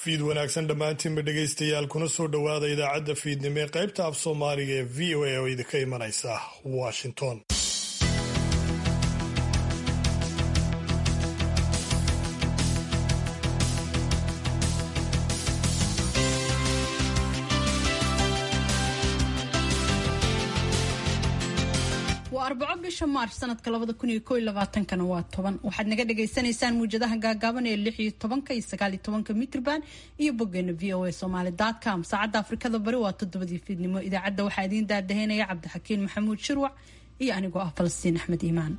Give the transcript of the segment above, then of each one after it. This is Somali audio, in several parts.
fiid wanaagsan dhammaantiinba dhegaystayaal kuna soo dhowaada idaacadda fiidnimo ee qaybta af soomaaliga ee v o a oo idinka imanaysa washington waa arbaco bisha maarch sanadka labada kun iyo ko iyo labaatankana waa toban waxaad naga dhagaysanaysaan muwjadaha gaagaaban ee lix iyo tobanka iyo sagaal iyo tobanka mitrban iyo boggeena v o a somaali com saacadda afrikada bari waa toddobadii fiidnimo idaacadda waxaa idiin daadaheynaya cabdixakiin maxamuud shirwac iyo anigoo ah falastiin axmed iimaan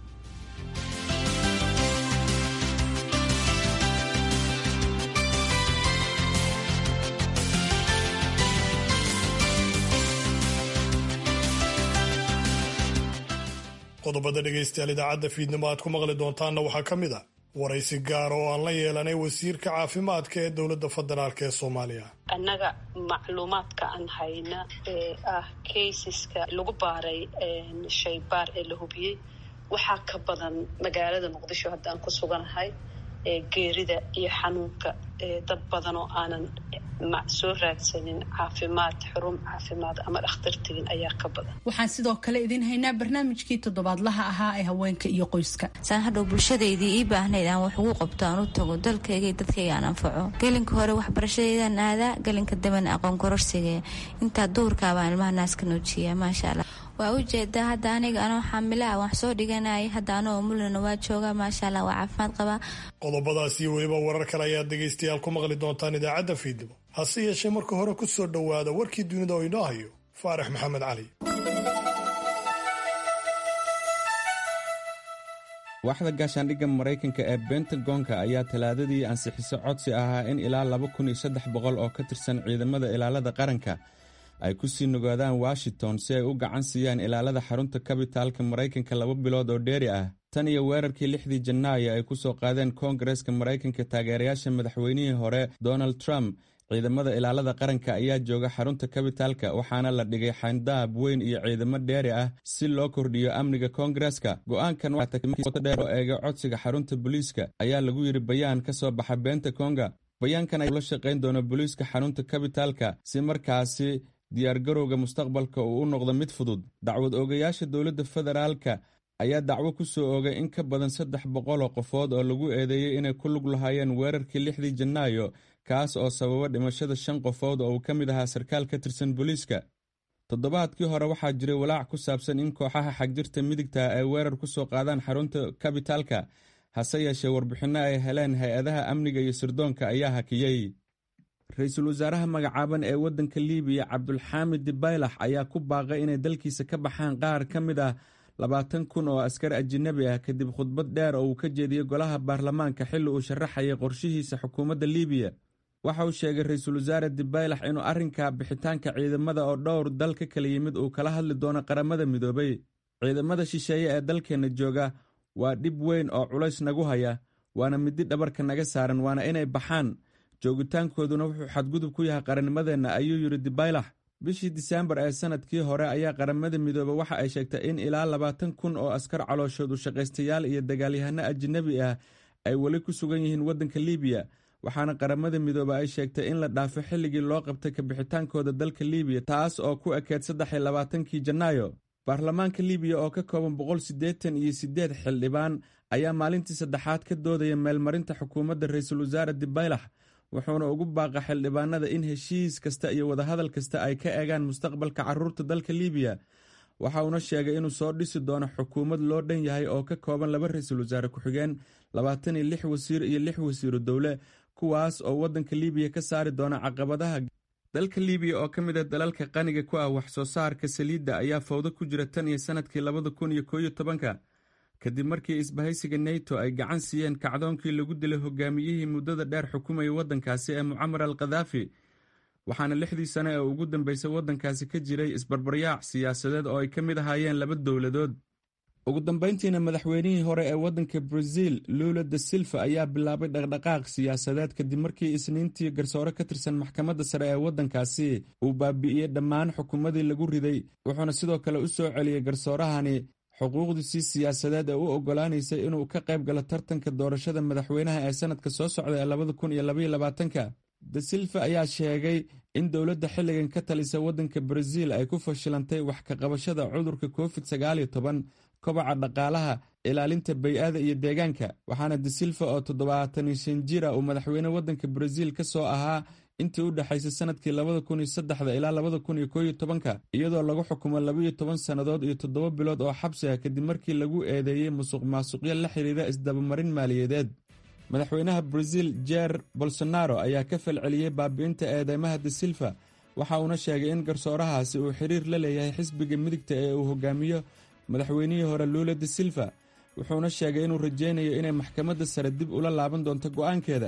qodobada dhegaystayaal idaacadda fiidnimo aad ku maqli doontaanna waxaa ka mid ah waraysi gaar oo aan la yeelanay wasiirka caafimaadka ee dowladda federaalk ee soomaaliya annaga macluumaadka aan hayna ee ah kaysiska lagu baaray shaybaar ee la hubiyey waxaa ka badan magaalada muqdisho hadda aan ku suganahay geerida iyo xanuunka dad badan oo aanan soo raadsanin caafimaad xarun caafimaad ama dhakhtar tegin ayaa ka badan waxaan sidoo kale idiin haynaa barnaamijkii toddobaadlaha ahaa ee haweenka iyo qoyska saan hadhow bulshadaydii ii baahnayd aan wax ugu qabto aan u tago dalkayga iyo dadkayga aan anfaco gelinka hore waxbarashadeydaan aadaa gelinka dambena aqoon kororsiga intaa duurkaabaan ilmaha naaska nuujiya maasha allah waa ujeedaa hadda aniga anoo xaamilaa wax soo dhiganaya hadda anoo mulina waa jooga maasha allah waa caafimaad qabaa qodobadaas iyo weliba warar kale ayaad dhegaystayaal ku maqli doontaan idaacadda fiidnimo hase yeeshee marka hore ku soo dhowaada warkii dunida oo inoo hayo faarax maxamed cali waaxda gaashaandhigga maraykanka ee bentagonka ayaa talaadadii ansixiso codsi ahaa in ilaa laba kun iyo saddex boqol oo ka tirsan ciidamada ilaalada qaranka ay ku sii nugaadaan washington si ay u gacan siiyaan ilaalada xarunta kabitaalka maraykanka laba bilood oo dheeri ah tan iyo weerarkii lixdii janaayo ay ku soo qaadeen koongareska maraykanka taageerayaasha madaxweynihii hore donald trump ciidamada ilaalada qaranka ayaa jooga xarunta kabitaalka waxaana la dhigay xayndaab weyn iyo ciidamo dheeri ah si loo kordhiyo amniga koongareska go-aankan dheer oo eega codsiga xarunta booliiska ayaa lagu yidhi bayaan ka soo baxa beenta konga bayaankan ay la shaqayn doono booliiska xarunta kabitaalka si markaasi diyaargarowga mustaqbalka uu u noqdo mid fudud dacwad oogayaasha dowladda federaalka ayaa dacwo ku soo oogay in ka badan saddex boqoloo qofood oo lagu eedeeyey inay ku lug lahaayeen weerarkii lixdii janaayo kaas oo sababa dhimashada shan qofood oo uu ka mid ahaa sarkaal ka tirsan booliiska toddobaadkii hore waxaa jiray walaac ku saabsan in kooxaha xagjirta midigta ay weerar ku soo qaadaan xarunta kabitaalka hase yeeshee warbixinno ay heleen hay-adaha amniga iyo sirdoonka ayaa hakiyey ra-iisul wasaaraha magacaaban ee waddanka liibiya cabdulxaamid dibaylax ayaa ku baaqay inay dalkiisa ka baxaan qaar ka mid ah labaatan kun oo askar ajinabi ah kadib khudbad dheer oo uu ka jeediyey golaha baarlamaanka xilli uu sharaxayay qorshihiisa xukuumadda liibiya waxa uu sheegay ra-iisul wasaare dibaylax inuu arrinka bixitaanka ciidamada oo dhowr dal ka kala yimid uu kala hadli doono qaramada midoobay ciidamada shisheeye ee dalkeenna jooga waa dhib weyn oo culays nagu haya waana midi dhabarka naga saaran waana inay baxaan joogitaankooduna wuxuu xadgudub ku yahay qarannimadeenna ayuu yidhi dibaylax bishii diseembar ee sanadkii hore ayaa qaramada midoobe waxa ay sheegtay in ilaa labaatan kun oo askar calooshood u shaqaystayaal iyo dagaalyahano ajinabi ah ay weli ku sugan yihiin waddanka liibiya waxaana qaramada midoobe ay sheegtay in la dhaafo xilligii loo qabtay kabixitaankooda dalka liibiya taas oo ku ekeed saddex iyo labaatankii janaayo baarlamaanka liibiya oo ka kooban boqol siddeetan iyo siddeed xildhibaan ayaa maalintii saddexaad ka doodaya meelmarinta xukuumadda ra-iisul wasaare dibaylax wuxuuna ugu baaqa xildhibaanada in heshiis kasta iyo wadahadal kasta ay ka eegaan mustaqbalka caruurta dalka liibiya waxa uuna sheegay inuu soo dhisi doono xukuumad loo dhan yahay oo ka kooban laba ra-iisul wasaare ku-xigeen labaatan iyo lix wasiir iyo lix wasiiru dowle kuwaas oo waddanka liibiya ka saari doona caqabadaha dalka liibiya oo ka mid a dalalka qaniga ku ah wax soo saarka saliidda ayaa fawdo ku jira tan iyo sanadkii labada kun iyo kooiyo tobanka kadib markii isbahaysiga neto ay gacan siiyeen kacdoonkii lagu dilay hogaamiyihii muddada dheer xukumayay waddankaasi ee mucamar al khadaafi waxaana lixdii sane ee ugu dambeysay waddankaasi ka jiray isbarbaryaac siyaasadeed oo ay ka mid ahaayeen laba dowladood ugu dambeyntiina madaxweynihii hore ee waddanka brazil lula da silva ayaa bilaabay dhaqdhaqaaq siyaasadeed kadib markii isniintii garsoore ka tirsan maxkamadda sare ee waddankaasi uu baabi'iyey dhammaan xukuumadii lagu riday wuxuuna sidoo kale u soo celiyey garsoorahani xuquuqdiisii siyaasadeed ee u oggolaanaysay inuu ka qayb galo tartanka doorashada madaxweynaha ee sanadka soo socda ee labada kun iyo labaiyo labaatanka da silva ayaa sheegay in dowladda xilligan ka talisa waddanka baraziil ay ku fashilantay wax ka qabashada cudurka covid sagaaliyo toban kobaca dhaqaalaha ilaalinta bay-ada iyo deegaanka waxaana da silva oo toddobaatan iyo shan jira uu madaxweyne waddanka baraziil ka soo ahaa intii u dhexaysay sanadkii labada kun iyo saddexda ilaa labada kun iyo kooiyo tobanka iyadoo lagu xukumo labaiyo toban sannadood iyo toddoba bilood oo xabsi ah kadib markii lagu eedeeyey musuq maasuqyo la xiriira isdabamarin maaliyadeed madaxweynaha baraziil jer bolsonaro ayaa ka falceliyey baabi'inta eedeymaha da silva waxa uuna sheegay in garsoorahaasi uu xiriir la leeyahay xisbiga midigta ee uu hogaamiyo madaxweynihii hore luula da silva wuxuuna sheegay inuu rajaynayo inay maxkamadda sare dib ula laaban doonto go'aankeeda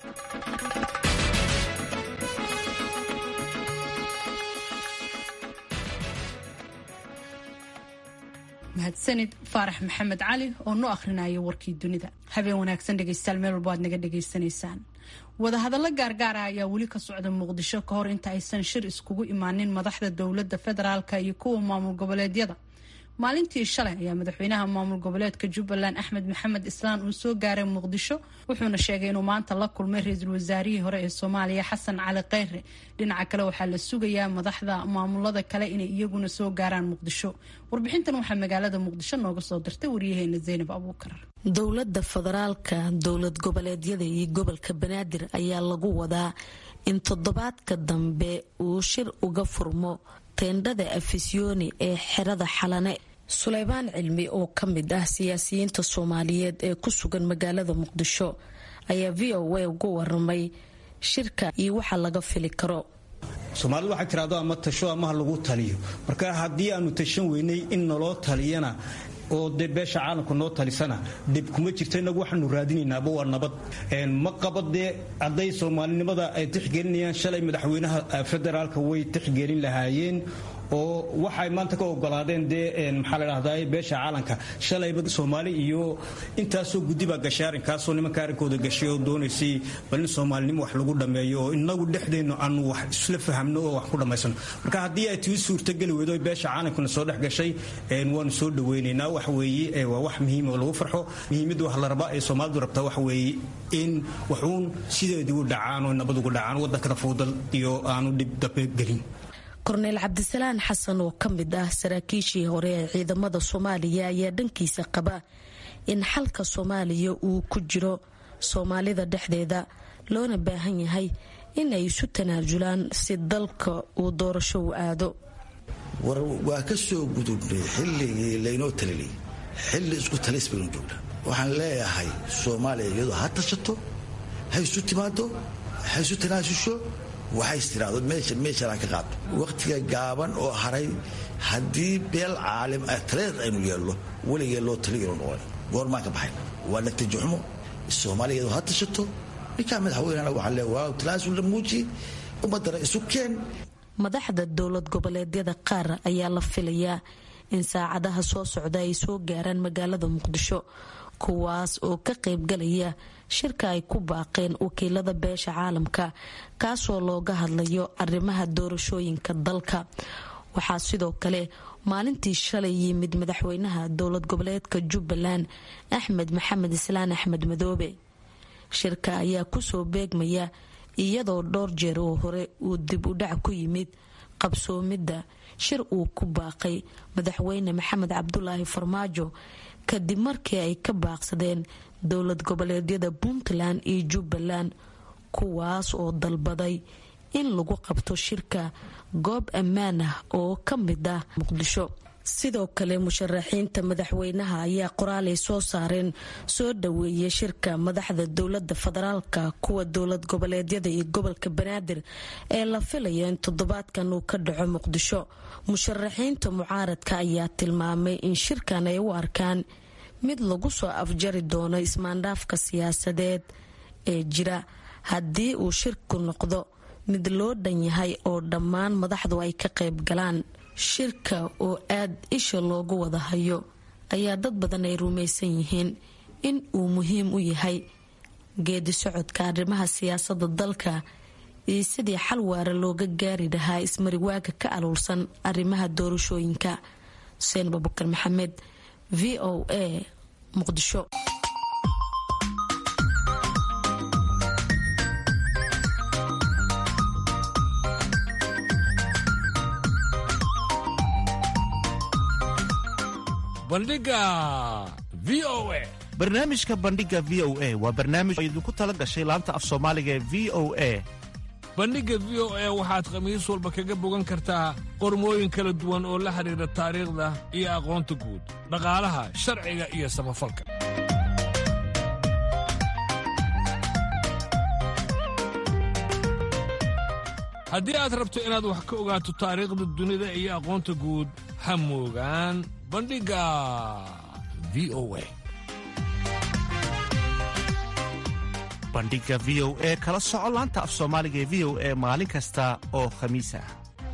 mahadsanid faarax maxamed cali oo noo akhrinaya warkii dunida habeen wanaagsan dhegeystayaal meel walba aad naga dhegaysanaysaan wadahadallo gaargaara ayaa weli ka socda muqdisho ka hor inta aysan shir iskugu imaanin madaxda dowladda federaalka iyo kuwa maamul goboleedyada maalintii shalay ayaa madaxweynaha maamul goboleedka jubbaland axmed maxamed islaan uu soo gaaray muqdisho wuxuuna sheegay inuu maanta la kulmay ra-iisul wasaarihii hore ee soomaaliya xasan cali kheyre dhinaca kale waxaa la sugayaa madaxda maamulada kale inay iyaguna soo gaaraan muqdisho warbixintan waxaa magaalada muqdisho nooga soo dirtay waryaheena zaynab abuukar dowladda federaalka dowlad goboleedyada iyo gobolka banaadir ayaa lagu wadaa in toddobaadka dambe uu shir uga furmo teendhada afisyooni ee xerada xalane suleymaan cilmi oo ka mid ah siyaasiyiinta soomaaliyeed ee ku sugan magaalada muqdisho ayaa v o a uga waramay shirka iyo waxa laga fili karo soomaalidu waxay tiraado ama tasho amaha lagu taliyo marka haddii aanu tashan weynay in naloo taliyana oo dee beesha caalamka noo talisana dib kuma jirto inagu waxaanu raadinaynaaba waa nabad ma qaba dee hadday soomaalinimada ay tixgelinayaan shalay madaxweynaha federaalka way tixgelin lahaayeen oo waxay maanta ka ogolaadeen dee maxaa la dhahdaa beesha caalanka shalayba soomaali iyo intaasoo guddiba gashay arrinkaasoo nimanka arrinkooda gashay oo doonaysay bal in soomaalinimo wax lagu dhammeeyo oo inagu dhexdeennu aanu wax isla fahamno oo wax ku dhammaysano marka haddii ay tii suurtageli weydo beesha caalankuna soo dhex gashay waanu soo dhaweynaynaa wax weeye waa wax muhiim oo lagu farxo muhiimadda wax la rabaa ee soomaalidu rabtaa wax weeye in waxuun sideedii u dhacaan oo nabad ugu dhacaan waddankana fuudal iyo aanu dhib dambe gelin korneyl cabdisalaan xasan oo ka mid ah saraakiishii hore ee ciidamada soomaaliya ayaa dhankiisa qaba in xalka soomaaliya uu ku jiro soomaalida dhexdeeda loona baahan yahay in ay isu tanaasulaan si dalka uu doorasho u aado war waa ka soo gudubnay xilligii laynoo talinay xilli isku talis baynu joognaa waxaan leeyahay soomaaliya iyadoo ha tashato ha isu timaado ha isu tanaasusho waxays tiraado meeshanaa ka qaado wakhtiga gaaban oo haray haddii beel caalim ah taleed aynu yeelno weligee loo taliyanu noqon goormaan ka baxayn waa natiijoxumo soomaaliya iyadoo ha tashato ninkaa madaxweynena waxaa le waa tanaasulna muuji ummadana isu keen madaxda dowlad goboleedyada qaar ayaa la filayaa in saacadaha soo socda ay soo gaaraan magaalada muqdisho kuwaas oo ka qaybgalaya shirka ay ku baaqeen wakiilada beesha caalamka kaasoo looga hadlayo arrimaha doorashooyinka dalka waxaa sidoo kale maalintii shalay yimid madaxweynaha dowlad goboleedka jubbaland axmed maxamed islaan axmed madoobe shirka ayaa kusoo beegmaya iyadoo dhowr jeer oo hore uu dib u dhac ku yimid qabsoomidda shir uu ku baaqay madaxweyne maxamed cabdulaahi farmaajo kadib markii ay ka baaqsadeen dowlad goboleedyada puntland iyo jubbaland kuwaas oo dalbaday in lagu qabto shirka goob ammaan ah oo ka mid ah muqdisho sidoo kale musharaxiinta madaxweynaha ayaa qoraalay soo saareen soo dhaweeyay shirka madaxda dowlada federaalka kuwa dowlad goboleedyada iyo gobolka banaadir ee la filaya in toddobaadkan uu ka dhaco muqdisho musharaxiinta mucaaradka ayaa tilmaamay in shirkan ay u arkaan mid lagu soo afjari doono ismaandhaafka siyaasadeed ee jira haddii uu shirku noqdo mid loo dhan yahay oo dhammaan madaxdu ay ka qayb galaan shirka oo aad isha loogu wada hayo ayaa dad badan ay rumaysan yihiin in uu muhiim u yahay geedi socodka arrimaha siyaasada dalka iyo sidii xal waara looga gaari lahaa ismariwaaga ka aluulsan arrimaha doorashooyinka xuseen babukar maxamed v o a muqdisho bandhiga v o a barnaamijka bandhiga v o a waa barnaamij oo idinku tala gashay laanta af soomaaliga ee v o a bandhigga v o a waxaad khamiis walba kaga bogan kartaa qormooyin kala duwan oo la xidhiidha taariikhda iyo aqoonta guud dhaqaalaha sharciga iyo samafalka haddii aad rabto inaad wax ka ogaato taariikhda dunida iyo aqoonta guud ha moogaan bandhigga v o a bandhiga v o e kala soco laanta af soomaaliga ee v o e maalin kasta oo khamiis ah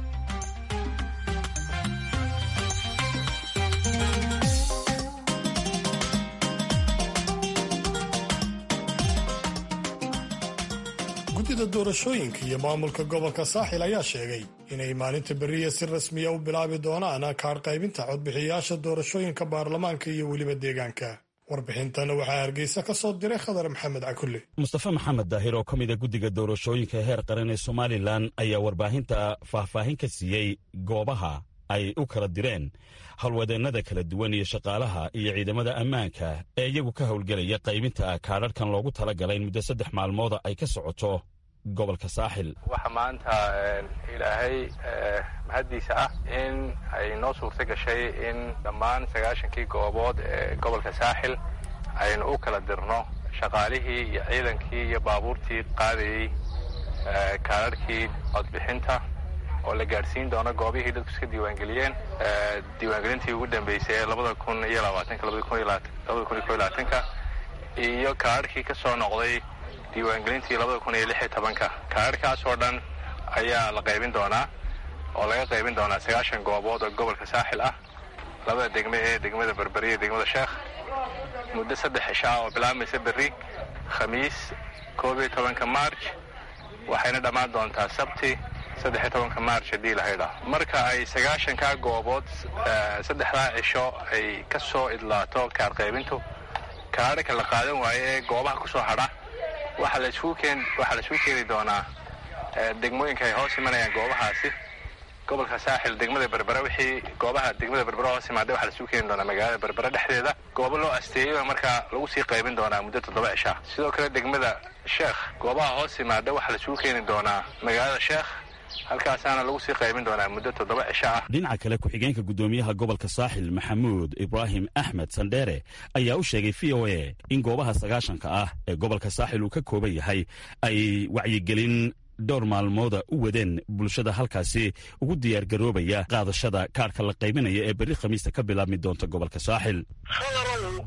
guddida doorashooyinka iyo maamulka gobolka saaxil ayaa sheegay inay maalinta beriya si rasmiya u bilaabi doonaan kaadh qaybinta codbixiyayaasha doorashooyinka baarlamaanka iyo weliba deegaanka warbixintana waxaa hargeysa ka soo diray khadar maxamed cakulle mustafe maxamed daahir oo ka mida guddiga doorashooyinka heer qaran ee somalilan ayaa warbaahinta faahfaahin ka siiyey goobaha ay u kala direen howlwadeennada kala duwan iyo shaqaalaha iyo ciidamada ammaanka ee iyagu ka howlgelaya qaybinta kaadharhkan loogu tala galay in muddo saddex maalmooda ay ka socoto gobolka saaxil waxaa maanta ilaahay mahaddiisa ah in ay noo suurta gashay in dhammaan sagaashankii goobood ee gobolka saaxil aynu u kala dirno shaqaalihii iyo ciidankii iyo baabuurtii qaadayey kaadharhkii codbixinta oo la gaadhsiin doono goobihii dadku iska diiwaangeliyeen diiwaangelintii ugu dambeysay ee labada kun iyo labaatanka labada kun iyo labada kun iyo ko iyo labaatanka iyo kaadharhkii ka soo noqday diiwaangelintii labada kun iyo lix iyo tobanka kaadharhkaas oo dhan ayaa la qaybin doonaa oo laga qaybin doonaa sagaashan goobood oo gobolka saaxil ah labada degme ee degmada berberi iyo degmada sheekh muddo saddex cishaa oo bilaabmaysa berri khamiis koob iyo tobanka marj waxayna dhammaan doontaa sabti saddexiyo tobanka march haddii lahaydha marka ay sagaashankaa goobood saddexdaa cisho ay ka soo idlaato kaar qaybintu kaadhaka la qaadan waayo ee goobaha ku soo hadha waxaa la isugu keeni doonaa degmooyinka ay hoos imanayaan goobahaasi gobolka saaxil degmada berbera wixii goobaha degmada berbera hoos imaada waxaa la isugu keeni doonaa magaalada berbera dhexdeeda goobo loo asteeyey markaa lagu sii qaybin doonaa muddo toddoba cishaa sidoo kale degmada sheekh goobaha hoos imaada waxaa la isugu keeni doonaa magaalada sheekh halkaasaana lagu sii qaybin doonaa muddo toddoba cisho ah dhinaca kale ku-xigeenka guddoomiyaha gobolka saaxil maxamuud ibraahim axmed sandheere ayaa u sheegay v o a in goobaha sagaashanka ah ee gobolka saaxil uu ka kooban yahay ay wacyigelin dhowr maalmooda u wadeen bulshada halkaasi ugu diyaargaroobaya qaadashada kaarhka la qaybinaya ee berri khamiista ka bilaabmi doonta gobolka saaxil khadarow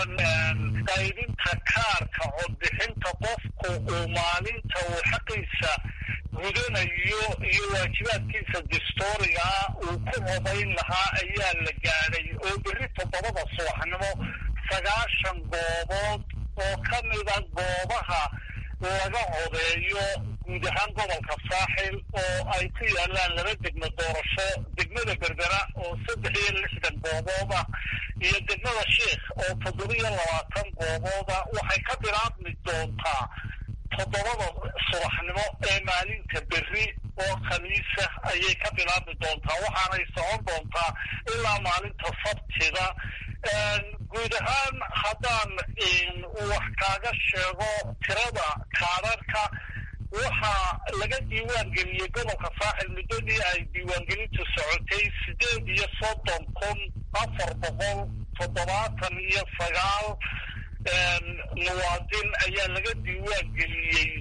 qaybinta kaarka codbixinta qofku uu maalinta uu xaqiisa gudanayo iyo waajibaadkiisa distoorigaa uu ku codayn lahaa ayaa la gaadhay oo berri toddobada subaxnimo sagaashan goobood oo ka mida goobaha laga codeeyo guud ahaan gobolka saaxil oo ay ku yaalaan laba degmo doorasho degmada berbera oo saddex iyo lixdan goobood ah iyo degmada sheikh oo toddobiyo labaatan goobooda waxay ka bilaabmi doontaa toddobada subaxnimo ee maalinta berri oo khamiisa ayay ka bilaabmi doontaa waxaanay socon doontaa ilaa maalinta sabtida guud ahaan haddaan wax kaaga sheego tirada kaadharka waxaa laga diiwaan geliyey gobolka saaxil muddadii ay diiwaangelintu socotay sideed iyo soddon kun afar boqol toddobaatan iyo sagaal muwaadin ayaa laga diiwaan geliyey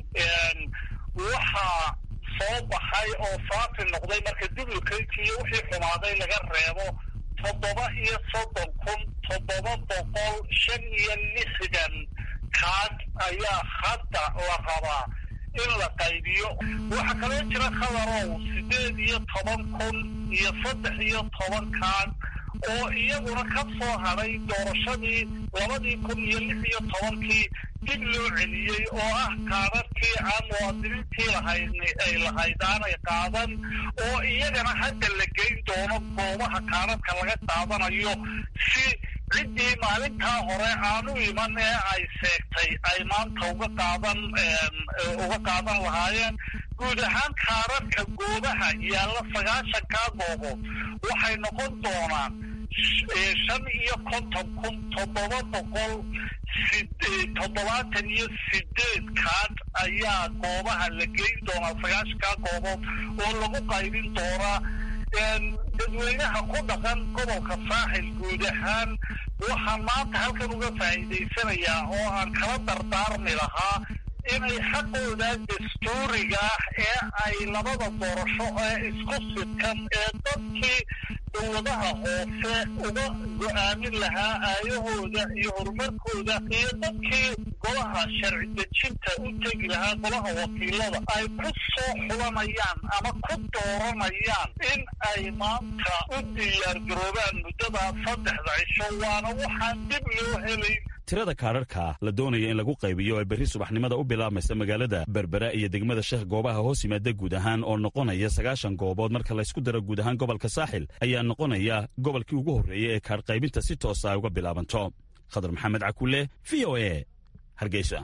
waxaa soo baxay oo saafi noqday marka dublukaydki iyo wixii xumaaday laga reebo toddoba iyo soddon kun toddoba boqol shan iyo lixdan kaad ayaa hadda la rabaa in la qaybiyo waxaa kaloo jira khadarow sideed iyo toban kun iyo saddex iyo toban kaad oo iyaguna ka soo hadhay doorashadii labadii kun iyo lix iyo tobankii dib loo celiyey oo ah kaadadkii aan muwaadiniintii lahayd ay lahayd aanay qaadan oo iyagana hadda la geyn doono goobaha kaadadka laga qaadanayo si ciddii maalintaa hore aanu iman ee ay seegtay ay maanta uga qaadan uga qaadan lahaayeen guud ahaan kaadadka goobaha yaalla sagaashankaa goobood waxay noqon doonaan shan iyo konton kun toddoba boqol toddobaatan iyo sideed kaad ayaa goobaha la geyn doonaa sagaashankaa goobood oo lagu qaybin doonaa dadweynaha ku dhaqan gobolka saaxil guud ahaan waxaan maanta halkan uga faa'iidaysanayaa oo aan kala dardaarmi lahaa inay xaqooda dastuuriga ah ee ay labada doorasho ee isku sidkan ee dadkii dowladaha hoose uga go-aamin lahaa aayahooda iyo horumarkooda iyo dadkii golaha sharci dejinta u tegi lahaa golaha wakiilada ay ku soo xulanayaan ama ku dooranayaan in ay maanta u diyaargaroobaan muddada saddexda cisho waana waxaan dib loo helayn tirada kaadharka la doonaya in lagu qaybiyo ee berri subaxnimada u bilaabmaysa magaalada berbera iyo degmada sheekh goobaha hoos yimaada guud ahaan oo noqonaya sagaashan goobood marka laysku daro guud ahaan gobolka saaxil ayaa noqonaya gobolkii ugu horreeyey ee kaadh qaybinta si toosa ay uga bilaabanto khadar maxamed cakulle v o e hargeysa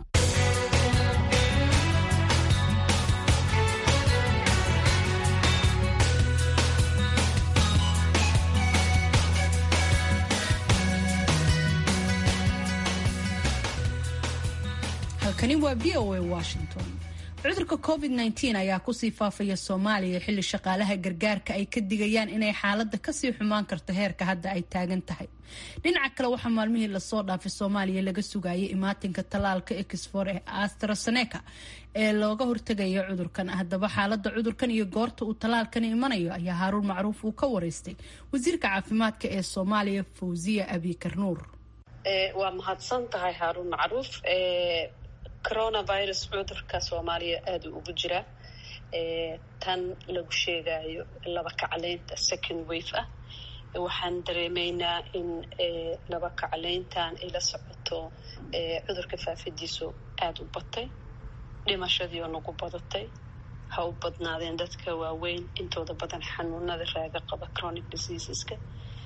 halkani waa v o a washington cudurka covid -19 ayaa kusii faafaya soomaaliya xilli shaqaalaha gargaarka ay ka digayaan inay xaalada kasii xumaan karto heerka hadda ay taagan tahay dhinaca kale waxaa maalmihii lasoo dhaafay soomaaliya laga sugayay imaatinka tallaalka exfor ee astraseneca ee looga hortegayo cudurkan haddaba xaalada cudurkan iyo goorta uu tallaalkani imanayo ayaa haaruun macruuf uu ka wareystay wasiirka caafimaadka ee soomaaliya fawziya abikar nuur waa mahadsan tahay haaruun macruuf coronavirus cudurka soomaaliya aada u ugu jiraa tan lagu sheegayo laba kacleynta second wave ah waxaan dareemaynaa in laba kacleyntan ay la socoto cudurka faafidiisu aada u batay dhimashadiioo nagu badatay ha u badnaadeen dadka waaweyn intooda badan xanuunada raaga qaba chronic diseaseska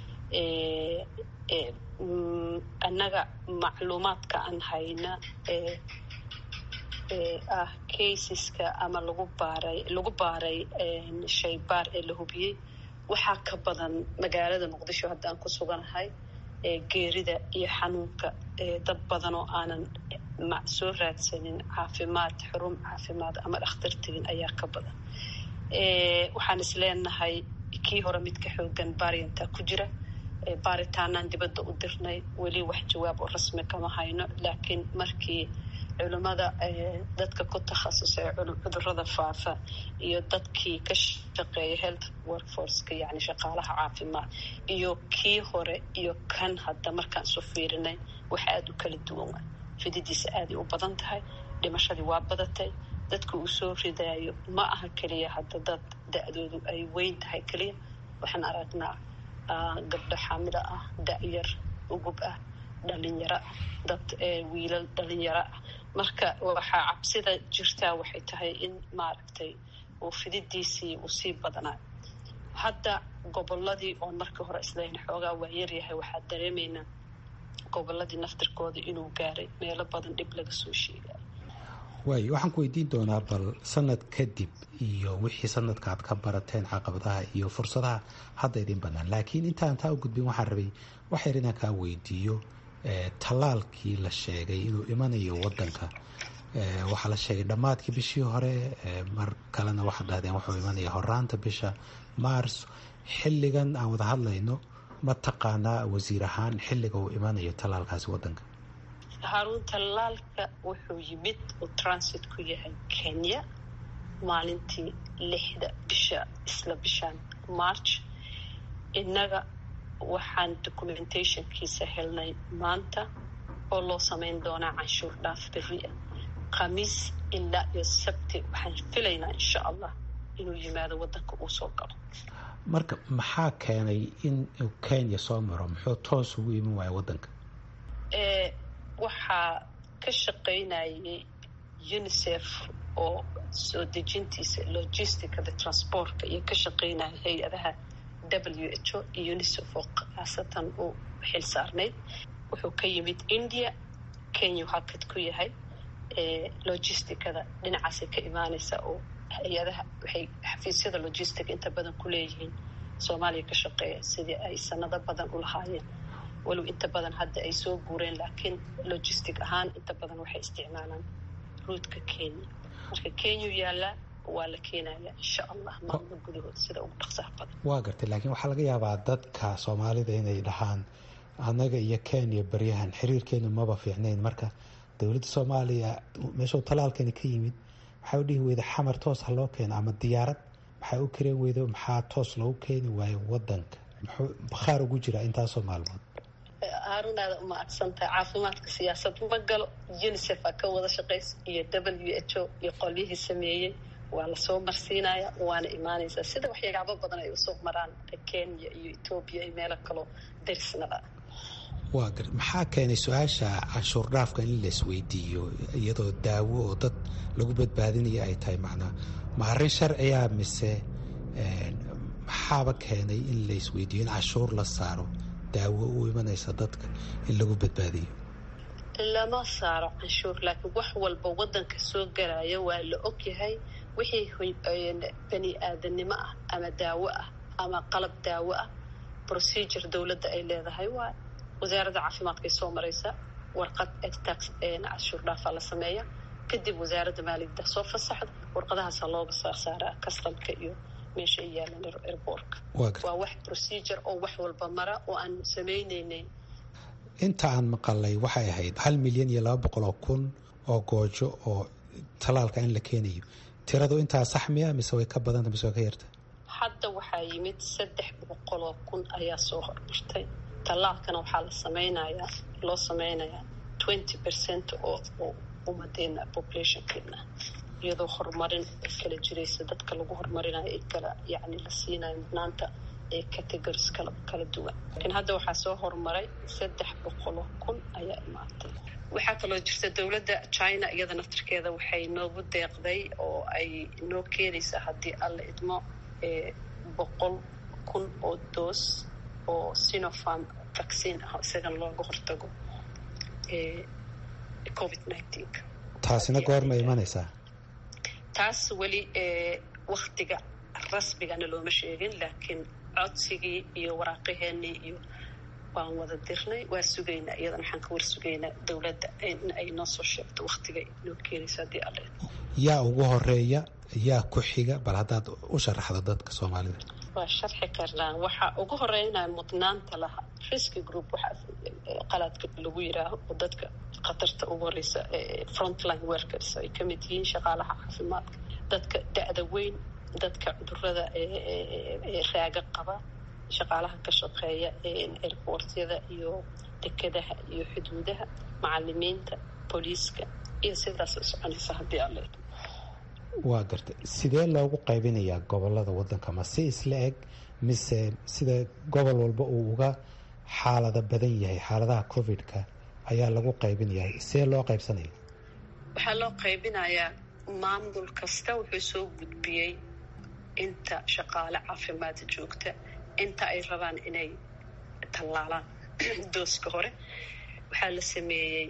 annaga macluumaadka aan hayna ah caseska ama lagu baaray lagu baaray shaybaar ee la hubiyey waxaa ka badan magaalada muqdisho haddaan ku suganahay geerida iyo xanuunka dad badan oo aanan soo raadsanin caafimaad xurun caafimaad ama dhakhtar tegin ayaa ka badan waxaan is leenahay kii hore midka xoogan baariyantaa ku jira baaritaanaan dibadda u dirnay weli wax jawaab oo rasmi kama hayno laakiin markii culimada dadka ku takhasusay cudurada faafa iyo dadkii ka shaqeeya health workforceka yani shaqaalaha caafimaad iyo kii hore iyo kan hadda markaan isu fiirinay wax aada u kala duwan waa fididiisa aaday u badan tahay dhimashadii waa badatay dadka uu soo ridaayo ma aha keliya hadda dad da-doodu ay weyn tahay keliya waxaan aragnaa gabdho xaamilo ah da-yar ugub ah dhalinyaro ah dad wiilal dhalinyaro ah marka waxaa cabsida jirtaa waxay tahay in maaragtay uu fididiisii uu sii badnaa hadda goboladii oon markii hore islayn xoogaa waa yaryahay waxaa dareemaynaa goboladii naftirkooda inuu gaaray meelo badan dhib laga soo sheegayo waay waxaan ku weydiin doonaa bal sanad kadib iyo wixii sanadka aad ka barateen caqabadaha iyo fursadaha hadda idin bannaan laakiin intaan taa u gudbin waxaan rabay wax yar inaan kaa weydiiyo tallaalkii la sheegay inuu imanayo wadanka waxaa la sheegay dhammaadkii bishii hore mar kalena waxaad dhahdeen wuxuu imanaya horaanta bisha mars xilligan aan wada hadlayno ma taqaanaa wasiir ahaan xilliga uu imanayo tallaalkaasi wadanka haruun tallaalka wuxuu yimid uu transit ku yahay kenya maalintii lixda bisha isla bishaan march innaga waxaan documentationkiisa helnay maanta oo loo samayn doonaa canshuur dhaaf berri ah khamiis ilaa iyo sabti waxaan filaynaa insha allah inuu yimaado wadanka uu soo galo marka maxaa keenay in uu kenya soo maro muxuu toos ugu iman waaya wadanka waxaa ka shaqaynayay unicef oo soo dejintiisa logisticada transportka iyo ka shaqaynaya hay-adaha w h o iyo unicef oo khaasatan uu xil saarnayd wuxuu ka yimid india kenya hakad ku yahay logisticada dhinacaasay ka imaaneysa oo hay-adaha waxay xafiisyada logistic inta badan ku leeyihiin soomaaliya ka shaqeeya sidii ay sanado badan u lahaayeen walow inta badan hadda ay soo guureen laakiin logistic ahaan inta badan waxay isticmaalaan ruudka kenya marka kenya yaallaa waa la keenaya insha allah maalmo gudahood sida ugu dhaqsaha badan waa gartay laakiin waxaa laga yaabaa dadka soomaalida inay dhahaan annaga iyo kenya baryahan xiriirkeenu maba fiicnayn marka dowladda soomaaliya meeshuu talaalkani ka yimid waxaa u dhihi weyda xamar toos ha loo keeno ama diyaarad maxaa u kareen weydo maxaa toos loogu keeni waayo wadanka muxuu bakhaar ugu jiraa intaasoo maalmood haarunaada uma adsantahay caafimaadka siyaasad ma galo unicef a ka wada shaqaysa iyo w h o iyo qolyihii sameeyey waa lasoo marsiinaya waana imaanaysaa sida waxyaabo badan ay usoo maraan kenya iyo etoobiya iyo meelo kaloo darisnada waa gar maxaa keenay su-aasha canshuur dhaafka in la isweydiiyo iyadoo daawo oo dad lagu badbaadinaya ay tahay macnaa ma arrin sharciya mise maxaaba keenay in la isweydiiyo in canshuur la saaro daawo u imanaysa dadka in lagu badbaadiyo lama saaro canshuur laakiin wax walba wadanka soo galaya waa la ogyahay wixii bani aadanimo ah ama daawo ah ama qalab daawo ah procedure dowladda ay leedahay waa wasaaradda caafimaadkay soo maraysa warqad tax canshuur dhaafaa la sameeya kadib wasaaradda maaliyadda soo fasaxda warqadahaasa looga saarsaaraa kastamka iyo meesha ay yaalaan airboortka waa wax procedure oo wax walba mara oo aan sameyneyneyn inta aan maqalay waxay ahayd hal milyan iyo laba boqol oo kun oo goojo oo talaalka in la keenayo tiradu intaa sax miya mise way ka badanta mise way ka yarta hadda waxaa yimid saddex boqol oo kun ayaa soo hormartay tallaalkana waxaa la sameynayaa loo sameynayaa twenty percent oo oo umadeena populationkeena iyadoo horumarin ay kala jiraysa dadka lagu horumarinayo ay kala yacni la siinayo mudnaanta ee categories kala kala duwan laakiin hadda waxaa soo horumaray saddex boqoloo kun ayaa imaatay waxaa kaloo jirta dowladda china iyada naftirkeeda waxay noogu deeqday oo ay noo keenaysaa haddii alla idmo boqol kun oo doos oo sinopharm vaccine ah isagana looga hortago covid nineteen taasina goorma imanaysaa taas weli waktiga rasmigana looma sheegin laakiin codsigii iyo waraaqaheenii iyo waan wada dirnay waa sugaynaa iyadana waxaan ka war sugaynaa dowladda in ay noo soo sheegto waktiga noo keenayso haddii alle yaa ugu horeeya yaa ku xiga bal haddaad u sharaxdo dadka soomaalida waa sharxi karnaa waxaa ugu horeynaya mudnaanta laha risky group waxaa qalaadka lagu yiraaho oo dadka khatarta ugu horeysa frontline workers ay ka mid yihiin shaqaalaha caafimaadka dadka da-da weyn dadka cudurada raaga qaba shaqaalaha ka shaqeeya airportyada iyo dekedaha iyo xuduudaha macalimiinta booliiska iyo sidaas soconaysa haddii alle waa gartay sidee loogu qaybinayaa gobolada wadanka ma si isla eg mise sida gobol walba uu uga xaalada badan yahay xaaladaha covid-ka ayaa lagu qaybinayaa see loo qaybsanaya waxaa loo qaybinayaa maamul kasta wuxuu soo gudbiyey inta shaqaale caafimaad joogta inta ay rabaan inay tallaalaan dooska hore waxaa la sameeyey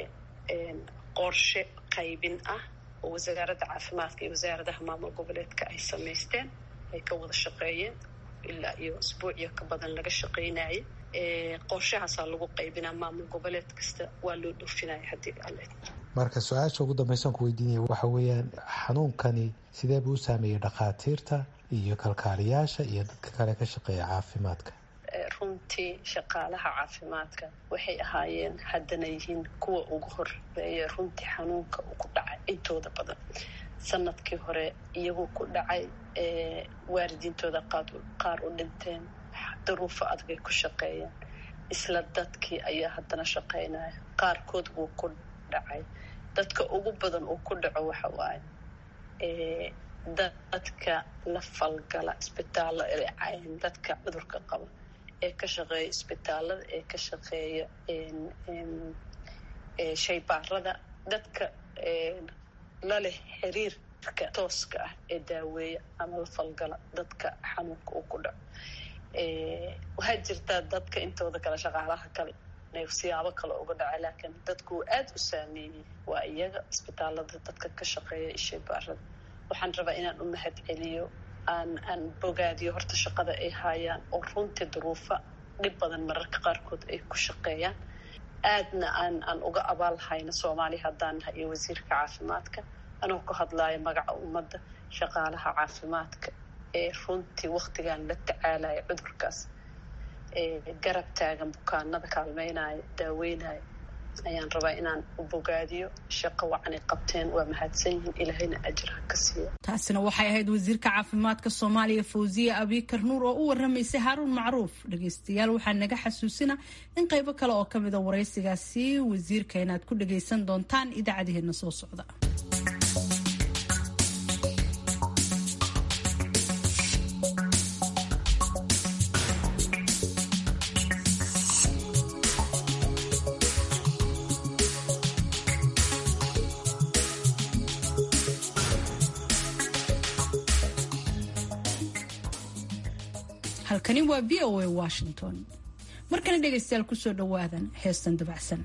qorshe qaybin ah oo wasaaradda caafimaadka iyo wasaaradaha maamul goboleedka ay samaysteen ay ka wada shaqeeyeen ilaa iyo isbuuciyo ka badan laga shaqeynaya qorshahaasaa lagu qaybinaa maamul goboleed kasta waa loo dhoofinaya haddii alle marka su-aasha ugu dambaysan ku weydiinaya waxa weeyaan xanuunkani sidee buu u saameeyey dhakhaatiirta iyo kalkaaliyaasha iyo dadka kale ka shaqeeya caafimaadka runtii shaqaalaha caafimaadka waxay ahaayeen haddana yihiin kuwa ugu horeeya runtii xanuunka uu ku dhacay intooda badan sanadkii hore iyagoo ku dhacay waalidiintooda qaar u dhinteen daruufo adagay ku shaqeeyeen isla dadkii ayaa haddana shaqeynaya qaarkood wuu ku dhacay dadka ugu badan uu ku dhaco waxa waaye dadka la falgala isbitaallo dadka cudurka qaba ee ka shaqeeya isbitaalada ee ka shaqeeya shaybaarada dadka la leh xiriirka tooska ah ee daaweeya ama la falgala dadka xanuunka uu ku dhaco waxaa jirtaa dadka intooda kale shaqaalaha kale inay siyaabo kale uga dhaca laakiin dadku aada u saameeyey waa iyaga isbitaalada dadka ka shaqeeya shaybaarada waxaan rabaa inaan u mahad celiyo aan aan bogaadiyo horta shaqada ay haayaan oo runtii duruufo dhib badan mararka qaarkood ay ku shaqeeyaan aadna aan aan uga abaal hayno soomaaliya haddaan nahay iyo wasiirka caafimaadka anoo ku hadlaayo magaca ummadda shaqaalaha caafimaadka ee runtii waktigan la tacaalaya cudurkaas garab taagan bukaanada kaalmeynaya daaweynaya ayaan rabaa inaan u bogaadiyo shaqo wacanay qabteen waa mahadsan yihiin ilaahayna ajir ha ka siiya taasina waxay ahayd wasiirka caafimaadka soomaaliya fawziye abikar nuur oo u waramaysay haaruun macruuf dhegeystayaal waxaa naga xasuusina in qaybo kale oo ka mida waraysigaasi wasiirka inaad ku dhagaysan doontaan idaacadaheena soo socda halkani waa v o a washington markana dhegaystayaal kusoo dhawaadan heestan dabacsan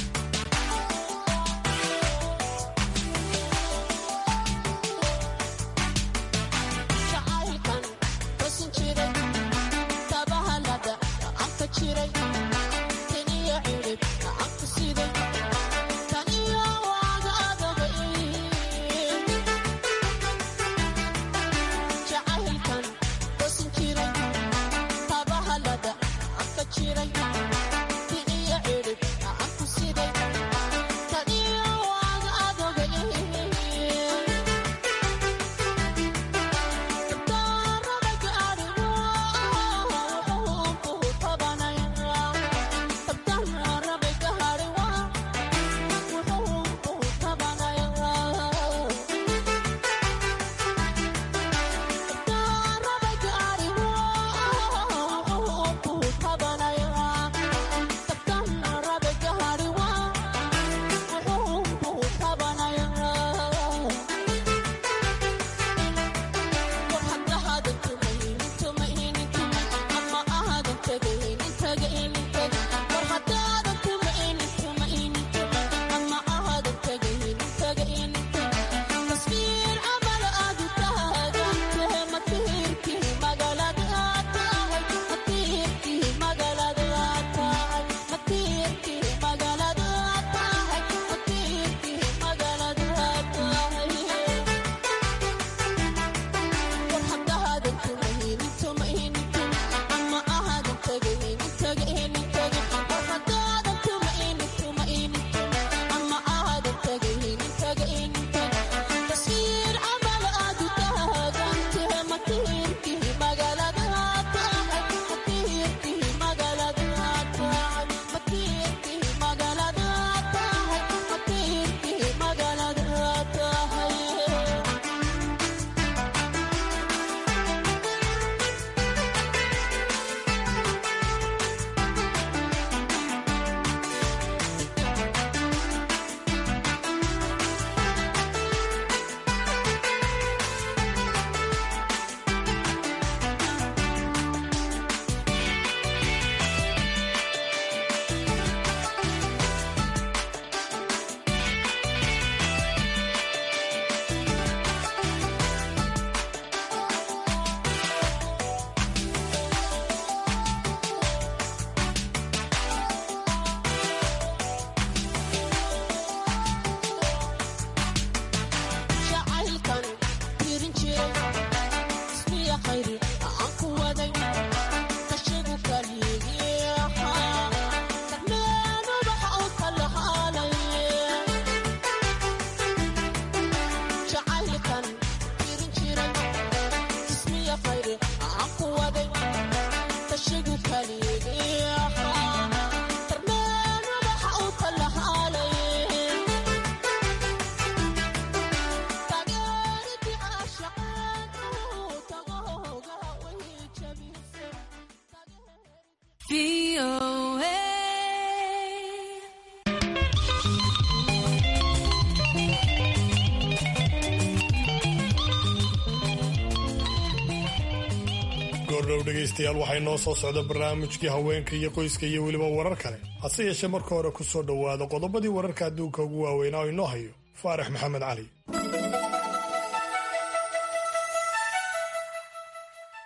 goordhow dhegaystayaal waxay noo soo socda barnaamijkii haweenka iyo qoyska iyo weliba warar kale hase yeeshee marka hore ku soo dhowaada qodobadii wararka adduunka ugu waaweynaa oo inoo hayo faarax maxamed cali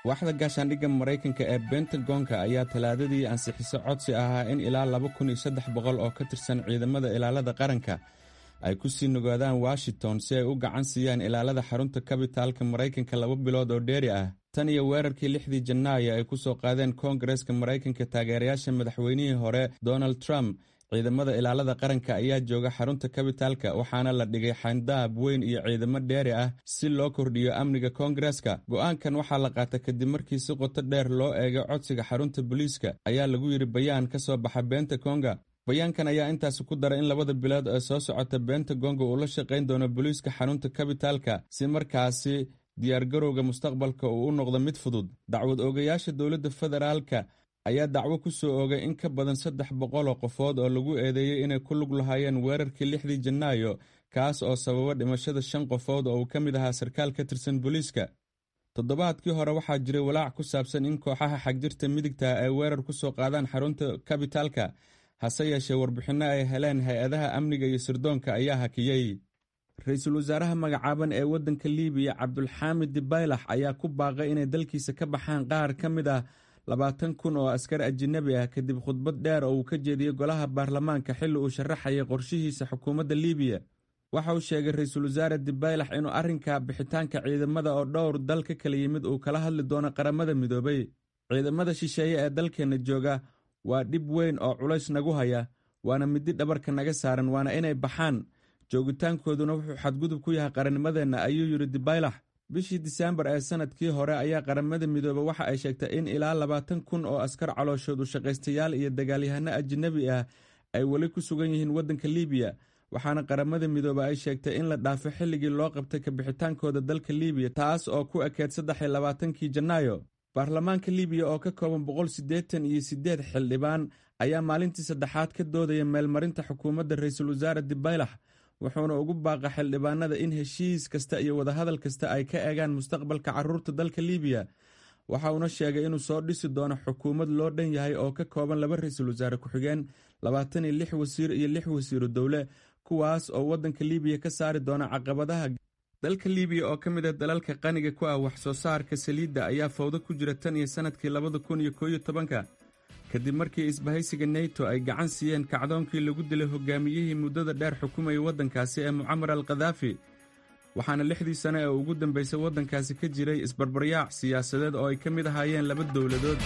waaxda gaashaandhigga maraykanka ee bentagonka ayaa talaadadii ansixiso codsi ahaa in ilaa laba kun iyo saddex boqol oo ka tirsan ciidamada ilaalada qaranka ay ku sii nogaadaan washington si ay u gacan siiyaan ilaalada xarunta kabitaalka maraykanka laba bilood oo dheeri ah tan iyo weerarkii lixdii janaayo ay ku soo qaadeen koongareska maraykanka taageerayaasha madaxweynihii hore donald trump ciidamada ilaalada qaranka ayaa jooga xarunta kabitaalka waxaana la dhigay xayndaab weyn iyo ciidamo dheeri ah si loo kordhiyo amniga koongareska go'aankan waxaa la qaata kadib markii si qoto dheer loo eegay codsiga xarunta booliiska ayaa lagu yidhi bayaan ka soo baxa beenta konga bayaankan ayaa intaasi ku daray in labada bilood ee soo socota bentagonga uu la shaqayn doono booliiska xarunta kabitaalka si markaasi diyaargarowga mustaqbalka uu u noqdo mid fudud dacwad oogayaasha dowladda federaalka ayaa dacwo ku soo oogay in ka badan saddex boqol oo qofood oo lagu eedeeyey inay ku lug lahaayeen weerarkii lixdii janaayo kaas oo sababa dhimashada shan qofood oo uu ka mid ahaa sarkaal ka tirsan booliiska toddobaadkii hore waxaa jiray walaac ku saabsan in kooxaha xagjirta midigta ay weerar ku soo qaadaan xarunta kabitaalka hase yeeshee warbixinno ay heleen hay-adaha amniga iyo sirdoonka ayaa hakiyey ra-iisul wasaaraha magacaaban ee waddanka liibiya cabdulxaamid dibaylax ayaa ku baaqay inay dalkiisa ka baxaan qaar ka mid ah labaatan kun oo askar ajinabi ah kadib khudbad dheer oo uu ka jeediyey golaha baarlamaanka xilli uu sharaxayay qorshihiisa xukuumadda liibiya waxa uu sheegay ra-iisul wasaare dibaylax inuu arrinka bixitaanka ciidamada oo dhowr dal ka kala yimid uu kala hadli doono qaramada midoobay ciidamada shisheeye ee dalkeenna jooga waa dhib weyn oo culays nagu haya waana midi dhabarka naga saaran waana inay baxaan joogitaankooduna wuxuu xadgudub ku yahay qarannimadeenna ayuu yidhi dibaylax bishii diseembar ee sanadkii hore ayaa qaramada midoobe waxa ay sheegtay in ilaa labaatan kun oo askar calooshood u shaqaystayaal iyo dagaalyahano ajinabi ah ay weli ku sugan yihiin waddanka liibiya waxaana qaramada midoobe ay sheegtay in la dhaafo xilligii loo qabtay kabixitaankooda dalka liibiya taas oo ku ekeed saddex iyo labaatankii janaayo baarlamaanka liibiya oo ka kooban boqol siddeetan iyo siddeed xildhibaan ayaa maalintii saddexaad ka doodaya meelmarinta xukuumadda ra-iisul wasaare dibaylax wuxuuna ugu baaqa xildhibaanada in heshiis kasta iyo wadahadal kasta ay ka eegaan mustaqbalka carruurta dalka liibiya waxa uuna sheegay inuu soo dhisi doono xukuumad loo dhan yahay oo ka kooban laba ra-iisul wasaare ku-xigeen labaatan iyo lix wasiir iyo lix wasiiru dowle kuwaas oo waddanka liibiya ka saari doona caqabadaha dalka liibiya oo ka mid ah dalalka qaniga ku ah wax soo saarka saliidda ayaa fawdo ku jira tan iyo sannadkii labada kun iyo kooiyo tobanka kadib markii isbahaysiga neto ay gacan siiyeen kacdoonkii lagu dilay hogaamiyihii muddada dheer xukumayay waddankaasi ee mucamar al khadaafi waxaana lixdii sane ee ugu dambaysay waddankaasi ka jiray isbarbaryaac siyaasadeed oo ay ka mid ahaayeen laba dowladood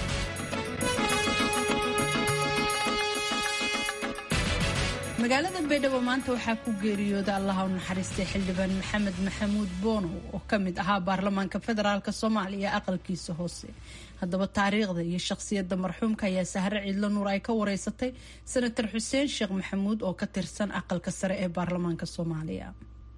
magaalada baydhabo maanta waxaa ku geeriyooda allaha u naxariistay xildhibaan maxamed maxamuud boonow oo ka mid ahaa baarlamaanka federaalk soomaaliya aqalkiisa hoose haddaba taariikhda iyo shakhsiyadda marxuumka ayaa sahre ciidlo nuur ay ka wareysatay senator xuseen sheekh maxamuud oo ka tirsan aqalka sare ee baarlamaanka soomaaliya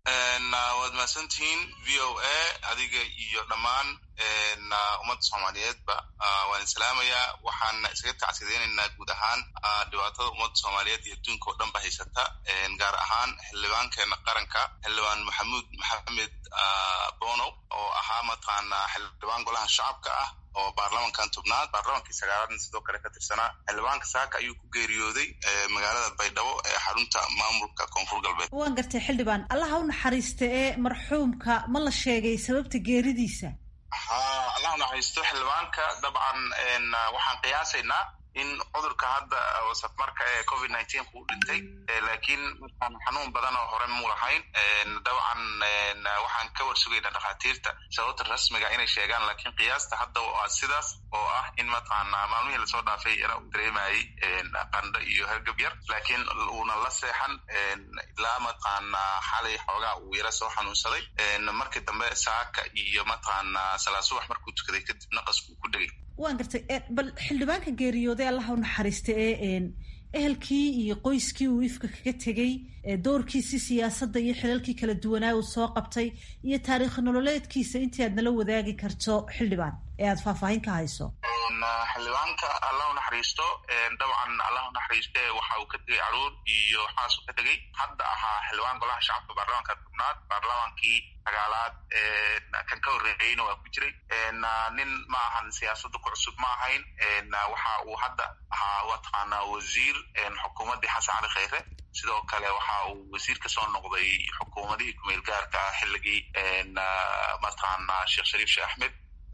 waad mahadsantihiin v o a adiga iyo dhammaan ummadda soomaaliyeedba waan islaamayaa waxaan isaga tacsideynaynaa guud ahaan dhibaatada ummadda soomaaliyeed iyo adduunka oo dhan ba haysata gaar ahaan xildhibaankeena qaranka xildhibaan maxamuud maxamed bonow oo ahaa mataqaana xildhibaan golaha shacabka ah oo baarlamankan tobnaad baarlamankii sagaalaadna sidoo kale ka tirsanaa xildhibaanka saaka ayuu ku geeriyooday magaalada baydhabo ee xarunta maamulka koonfur galbeed waan gartay xildhibaan allaha u naxariista ee marxuumka ma la sheegay sababta geeridiisa ha allah u naxariisto xildhibaanka dabcan waxaan qiyaasaynaa in cudurka hadda safmarka ee covid nineteen ku dhintay laakiin markaan xanuun badan oo hore mu lahayn dabcan waxaan ka warsugaynaa dhakhaatiirta sababta rasmiga inay sheegaan laakiin qiyaasta hadda waa sidaas oo ah in mataqaana maalmihii lasoo dhaafay ina uu dareemayay qandho iyo hergab yar laakiin uuna la seexan ilaa mataqaana xalay xoogaa uu yara soo xanuunsaday markii dambe saaka iyo mataqaana salaa subax markuu tukaday kadib naqasku ku dhegay waan gartay bal xildhibaanka geeriyooday allaha u naxariista ee ehelkii iyo qoyskii uu ifka kaga tegey doorkiisii siyaasadda iyo xilalkii kala duwanaa uu soo qabtay iyo taariikh nololeedkiisa intii aad nala wadaagi karto xildhibaan ee aad faahfaahin ka hayso xildhibaanka allah u naxariisto dabcan allah u naxariiste waxa uu ka tegey caruur iyo xaas u ka tegey hadda ahaa xildhibaan golaha shacabka baarlamanka tobnaad baarlamankii sagaalaad kan ka horreeyeyna waa ku jiray nin ma ahan siyaasadda ku cusub ma ahayn waxa uu hadda ahaa mataqaana wasiir xukuumaddii xasan cali kheyre sidoo kale waxa uu wasiir ka soo noqday xukuumadihii kumeel gaarka xilligii mataqaana sheekh shariif sheekh axmed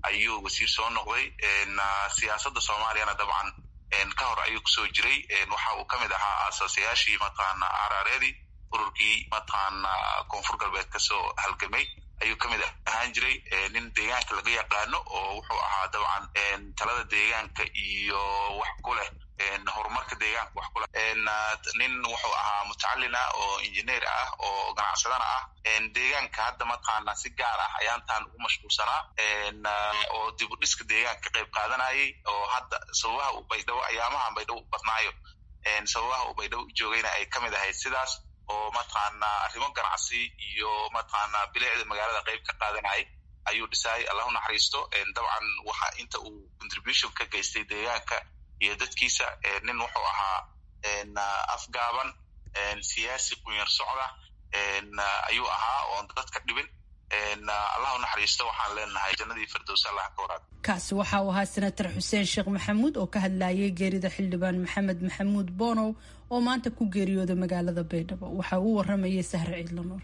ayuu wasiir soo noqday siyaasadda soomaaliyana dabcan ka hor ayuu kusoo jiray waxa uu ka mid ahaa aasaasayaashii mataqaana arareedii ururkii mataqaana koonfur galbeed kasoo halgamay ayuu ka mid ahaan jiray nin deegaanka laga yaqaano oo wuxuu ahaa dabcan talada deegaanka iyo wax ku leh horumarka deegaanka wax ku leh nin wuxuu ahaa mutacalina oo injineer ah oo ganacsadana ah deegaanka hadda mataqaana si gaar ah ayaantan ugu mashquulsanaa oo dib u dhiska deegaanka ka qayb qaadanayay oo hadda sababaha uu baydhabo ayaamahan baydhabo u badnaayo sababaha uu baydhabo u joogayna ay ka mid ahayd sidaas oo mataqaana arrimo ganacsi iyo mataqaana bilicda magaalada qayb ka qaadanayay ayuu dhisay allahu naxariisto dabcan waxa inta uu contribution ka geystay deegaanka iyo dadkiisa nin wuxuu ahaa afgaaban siyaasi qunyar socda ayuu ahaa oon dadka dhibin allahu naxariisto waxaan leenahay jannadii firdows allah ka waraab kaasi waxa uu ahaa senator xuseen sheekh maxamuud oo ka hadlayay geerida xildhibaan maxamed maxamuud bonow oo maanta ku geeriyooday magaalada baydhabo waxa uu waramayay sahre ciidlanuur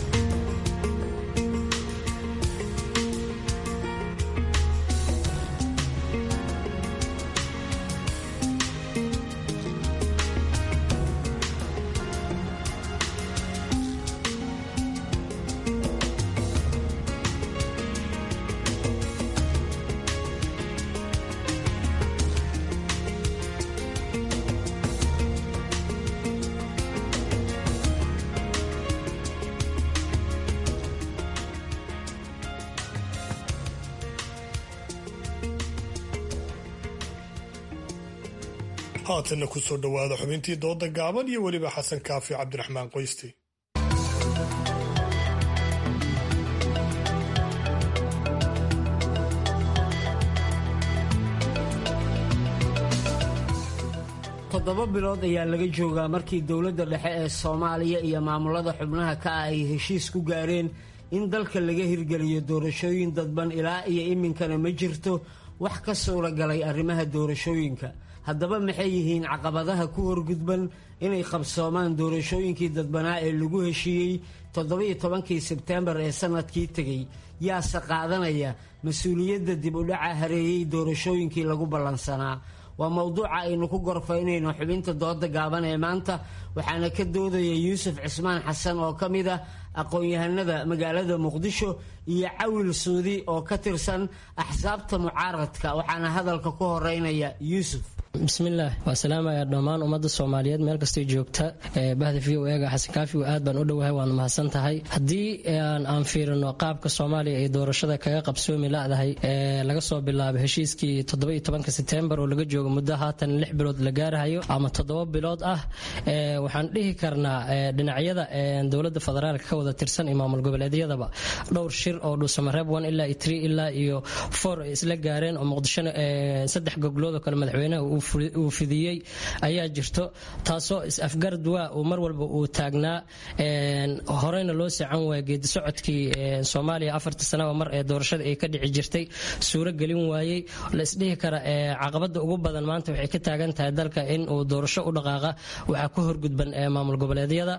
haatanna ku soo dhowaada xubintii dooda gaaban iyo weliba xasan kaafi cabdiraxmaan qoysti toddoba bilood ayaa laga joogaa markii dowladda dhexe ee soomaaliya iyo maamulada xubnaha ka ah ay heshiis ku gaareen in dalka laga hirgeliyo doorashooyin dadban ilaa iyo iminkana ma jirto wax ka suuragalay arrimaha doorashooyinka haddaba maxay yihiin caqabadaha ku horgudban inay qabsoomaan doorashooyinkii dadbanaa ee lagu heshiiyey toddobiyo tobankii sebteembar ee sanadkii tegey yaase qaadanaya mas-uuliyadda dib u dhaca hareeyey doorashooyinkii lagu ballansanaa waa mowduuca aynu ku gorfaynayno xubinta dooda gaaban ee maanta waxaana ka doodaya yuusuf cismaan xasan oo ka mid ah aqoon-yahanada magaalada muqdisho iyo cawil suudi oo ka tirsan axsaabta mucaaradka waxaana hadalka ku horeynaya yuusuf bismillaah waa salaamaya dhammaan ummadda soomaaliyeed meel kastay joogta bahda v o ega xasan kaafi aad baan u dhowahay waana mahadsan tahay haddii aan fiirino qaabka soomaaliya ay doorashada kaga qabsoomi ladahay laga soo bilaabo heshiiskii toddoba tobanka setembar oo laga joogo muddo haatan lix bilood la gaarahayo ama toddoba bilood ah waxaan dhihi karnaa dhinacyada dowladda federaalka ka wada tirsan iyo maamul goboleedyadaba dhowr shir oo dhuusamareeb one ilaa iyo three ilaa iyo four ay isla gaareen oo muqdishona saddex goglood oo kale madaxweynaha uu fidiyey ayaa jirto taasoo is-afgarad waa uu mar walba uu taagnaa horeyna loo sacan waaya geedi socodkii soomaaliya afarta sanaba mar ee doorashada ay ka dhici jirtay suuro gelin waayey la isdhihi kara caqabada ugu badan maanta waxay ka taagan tahay dalka in uu doorasho u dhaqaaqa waxaa ku horgudban maamul goboleedyada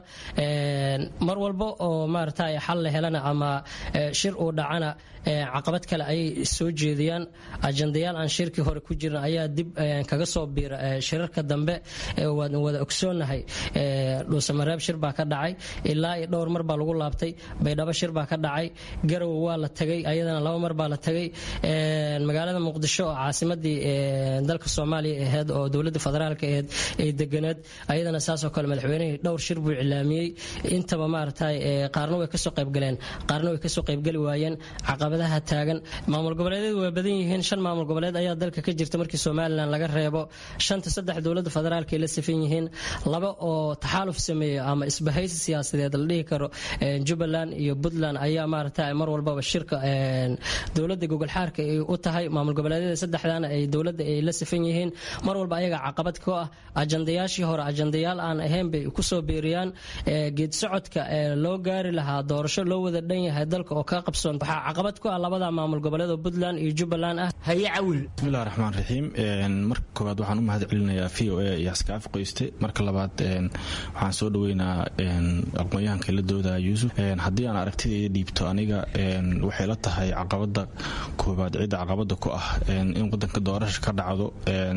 mar walba oo maarata xal la helana ama shir uu dhacana caqabad kale ayay soo jeediyaan ajandayaal aan shirkii hore ku jirin ayaa dib kaga soo biira shirarka dambe waan wada ogsoonahay dhuusamareeb shir baa ka dhacay ilaa iyo dhowr mar baa lagu laabtay baydhabo shir baa ka dhacay garowe waa la tagay ayadana laba mar baa la tagay magaalada muqdisho oo caasimadii dalka soomaaliya aheyd oo dowladda federaalka aheyd ay deganeed ayadana saasoo kale madaxweynihii dhowr shir buu iclaamiyey intaba maarata qaarna way kasoo qaybgaleen qaarna way kasoo qaybgeli waayeen caqabadaha taagan maamul goboleedyadu waa badan yihiin shan maamul goboleed ayaa dalka ka jirta markii somalilan laga reebo shanta saddex dowladda federaalka ay la sifan yihiin laba oo taxaaluf sameeya ama isbahaysi siyaasadeed la dhihi karo jubbaland iyo puntland ayaa maarata mar walbaba shirka dowladda gogolxaarka ay u tahay maamul goboleedyada saddexdana ay dowladda ay la sifan yihiin mar walba ayaga caqabad ku ah ajandayaashii hore ajandayaal aan ahayn bay kusoo beeriyaan geed socodka loo gaari lahaa doorasho loo wada dhan yahay dalka oo ka qabsoon waxaa caqabad ku ah labada maamul goboleed oo puntland iyo jubbaland ah haye cawil bismillahi raxmaan raxiim marka koowaad koowaad waxaan u mahad celinayaa v o a iyo askaafi qoyste marka labaad waxaan soo dhaweynaa aqoonyahanka la doodaya yuusuf haddii aan aragtidayda dhiibto aniga waxay la tahay caqabada koowaad cidda caqabada ku ah in wadanka doorasha ka dhacdo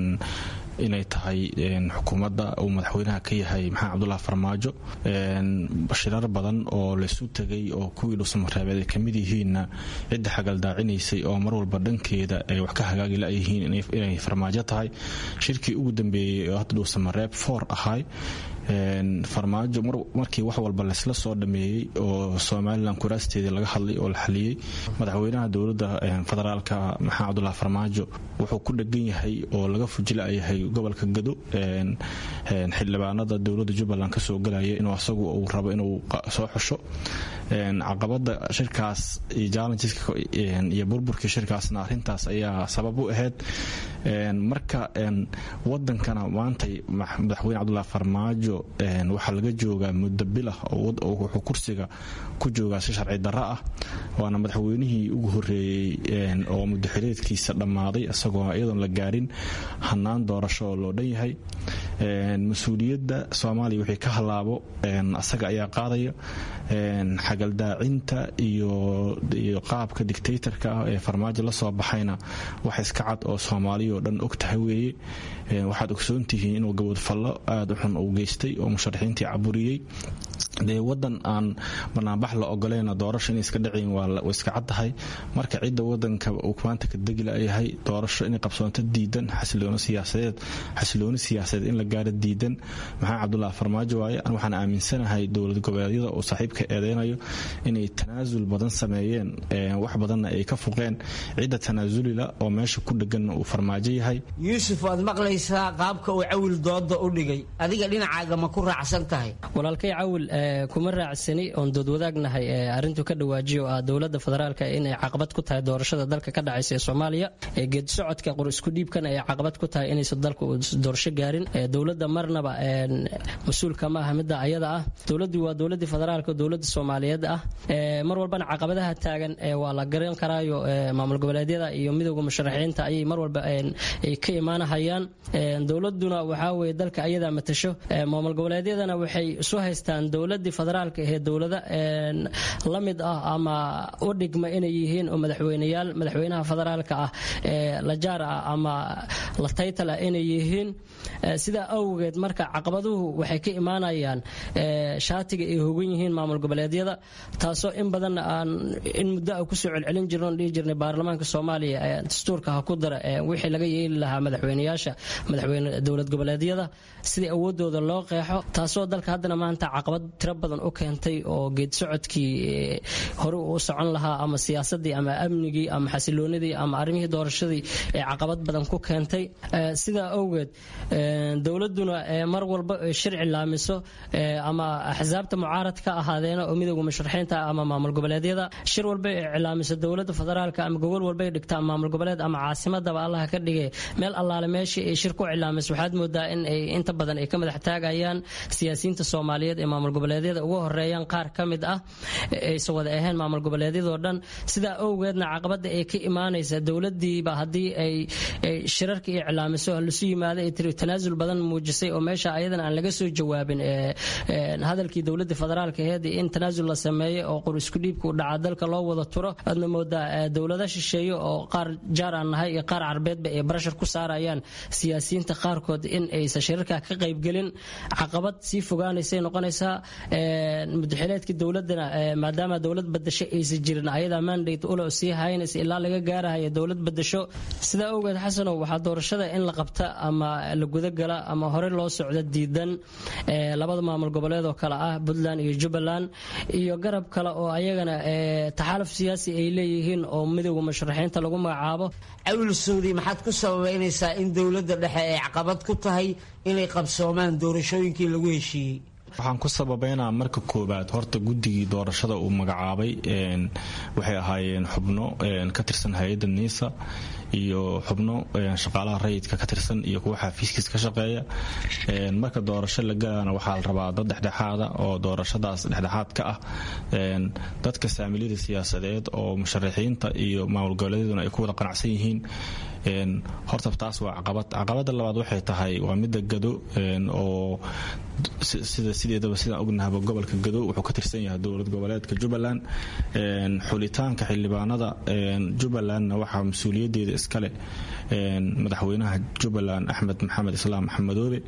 inay tahay xukuumadda uu madaxweynaha ka yahay maxamed cabdullah farmaajo shirar badan oo laysu tegay oo kuwii dhuusamareebeed ay kamid yihiinna cidda xagaldaacinaysay oo mar walba dhankeeda ay wax ka hagaagi layihiin inay farmaajo tahay shirkii ugu dambeeyey oo hadda dhuusamareeb foor ahay farmaajo markii wax walba laysla soo dhameeyey oo somalilan kuraasteedii laga hadlay oo la xaliyey madaxweynaha dowladda federaalka maxamed cabdullah farmaajo wuxuu ku dhegan yahay oo laga fujilayahay gobolka gado xildhibaanada dowladda jubbaland kasoo galaya inuu asagu uu rabo inuu soo xusho caqabada shirkaas iyo jallengeska iyo burburkii shirkaasna arintaas ayaa sabab u ahayd marka wadankana maantay madaxweyne cabdullah farmaajo waxaa laga joogaa muddo bilah wuxuu kursiga ku joogaa si sharci darro ah waana madaxweynihii ugu horeeyey oo muddoxileedkiisa dhammaaday isagoo iyadoon la gaarin hanaan doorasho oo loo dhan yahay mas-uuliyadda soomaaliya wixii ka halaabo asaga ayaa qaadaya xagaldaacinta iyo qaabka dictatorka ah ee farmaajo la soo baxayna wax iska cad oo soomaaliya oo dhan og tahay weeye waxaad ogsoontihiin inuu gabadfallo aada u xun uu geystay oo musharaxiintii caburiyey dee wadan aan banaanbax la ogolayna doorasho inay iska dhaceen waa iska caddahay marka cidda wadanka uu maanta ka degi layahay doorasho inay qabsoonto diidan xasilooni siyaasadeed xasilooni siyaasadeed in la gaaro diidan maxamed cabdullah farmaajo waaye an waxaan aaminsanahay dowlad goboleedyada uu saaxiibka eedeynayo inay tanaasul badan sameeyeen wax badanna ay ka fuqeen cidda tanaasulila oo meesha ku dheganna uu farmaajo yahay yuusuf waad maqlaysaa qaabka uu cawil dooda u dhigay adiga dhinacaaga ma ku raacsan tahay walaalkay cawil kuma raacsani oon doodwadaagnahay arintuu ka dhawaajiyo ah dowlada federaalk inay caqabad ku tahay doorashada dalka ka dhacaysa ee soomaaliya geedi socodka qor isku dhiibkan ay caqabad ku tahay inaysan dalka doorasho gaarin dowlada marnaba mas-uulka ma aha midda ayada ah dowladdu waa dowladii federaalk dowlada soomaaliyeed ah mar walbana caqabadaha taagan waa la garan karaayo maamul goboleedyada iyo midooda musharaxiinta ayay mar walba ay ka imaanahayaan dowladuna waxaa weye dalka ayadaa matasho maamul goboleedyadana waxay isu haystaan dowladii federaalka ahee dowlada la mid ah ama u dhigma inay yihiin oo madaxweyneyaal madaxweynaha federaalka ah la jaar ah ama la taytal ah inay yihiin sidaa awgeed marka caqabaduhu waxay ka imaanayaan shaatiga ay hogan yihiin maamul goboleedyada taasoo in badan aan in muddo a kusoo celcelin jirno dhihi jirnay baarlamaanka soomaaliya dastuurka ha ku dara wixii laga yeeli lahaa madaxweyneyaasha madaxweyne dowlad goboleedyada sidii awoodooda loo qeexo taasoo dalka haddana maanta caqabad tiro badan u keentay oo geed socodkii hore u socon lahaa ama siyaasadii ama amnigii ama xasiloonidii ama arrimihii doorashadii ee caqabad badan ku keentay sidaa awgeed dowladuna mar walba shirci laamiso ama axsaabta mucaarad ka ahaadeena oo midooda musharaxiinta ama maamul goboleedyada shir walba iclaamiso dowlada federaalka ama gobol walbay dhigtaa maamul goboleed ama caasimadaba allaha ka dhige meel allaale meeshii ay shir ku iclaamiso waxaad moodaa in ay inta badan ay ka madax taagayaan siyaasiyiinta soomaaliyeed ee maamul goboleedyada uga horeeyaan qaar ka mid ah aysan wada ahayn maamul goboleedyadoo dhan sidaa awgeedna caqabada ay ka imaanaysa dowladiiba haddii ay shirarka iclaamiso lasu yimaado ay tiri tanaasul badan muujisay oo meesha ayadan aan laga soo jawaabin hadalkii dowlada federaalka aheed in tanaasul la sameeyo oo qor isku dhiibka u dhaca dalka loo wada turo adna moodaa dowlada shisheeye oo qaar jaar aan nahay iyo qaar carbeedba ay barashar ku saarayaan siyaasiyiinta qaarkood in aysan shirarka ka qaybgelin caqabad sii fogaanaysay noqonaysaa mudaxileedkii dowladana maadaama dowlad badasho aysan jirin ayadaa mandate ulo sii haynaysa ilaa laga gaarahaya dowlad badasho sidaa awgeed xasanow waxaa doorashada in la qabta ama la gudagala ama hore loo socdo diidan labada maamul goboleed oo kale ah puntland iyo jubbaland iyo garab kale oo ayagana taxaaluf siyaasi ay leeyihiin oo midooda musharaxiinta lagu magacaabo cawil suudi maxaad ku sababeynaysaa in dowladda dhexe ay caqabad ku tahay inay qabsoomaan doorashooyinkii lagu heshiiyey waxaan ku sababeynaa marka koobaad horta guddigii doorashada uu magacaabay waxay ahaayeen xubno ka tirsan hay-adda niisa iyo xubno shaqaalaha rayidka ka tirsan iyo kuwa xafiiskiis ka shaqeeya marka doorasho la galaana waxaa la rabaa dad dhexdhexaada oo doorashadaas dhexdhexaad ka ah dadka saamiliyada siyaasadeed oo musharaxiinta iyo maamul goboleedyaduna ay ku wada qanacsan yihiin horta taas waa caqabad caqabada labaad waxay tahay waa midda gado oo sida sideedaba sidaan ognahaba gobolka gado wuxuu ka tirsan yahay dowlad goboleedka jubbaland xulitaanka xildhibaanada jubbalandna waxaa mas-uuliyadeeda iskale madaxweynaha jubbaland axmed maxamed islaam maxamedoobe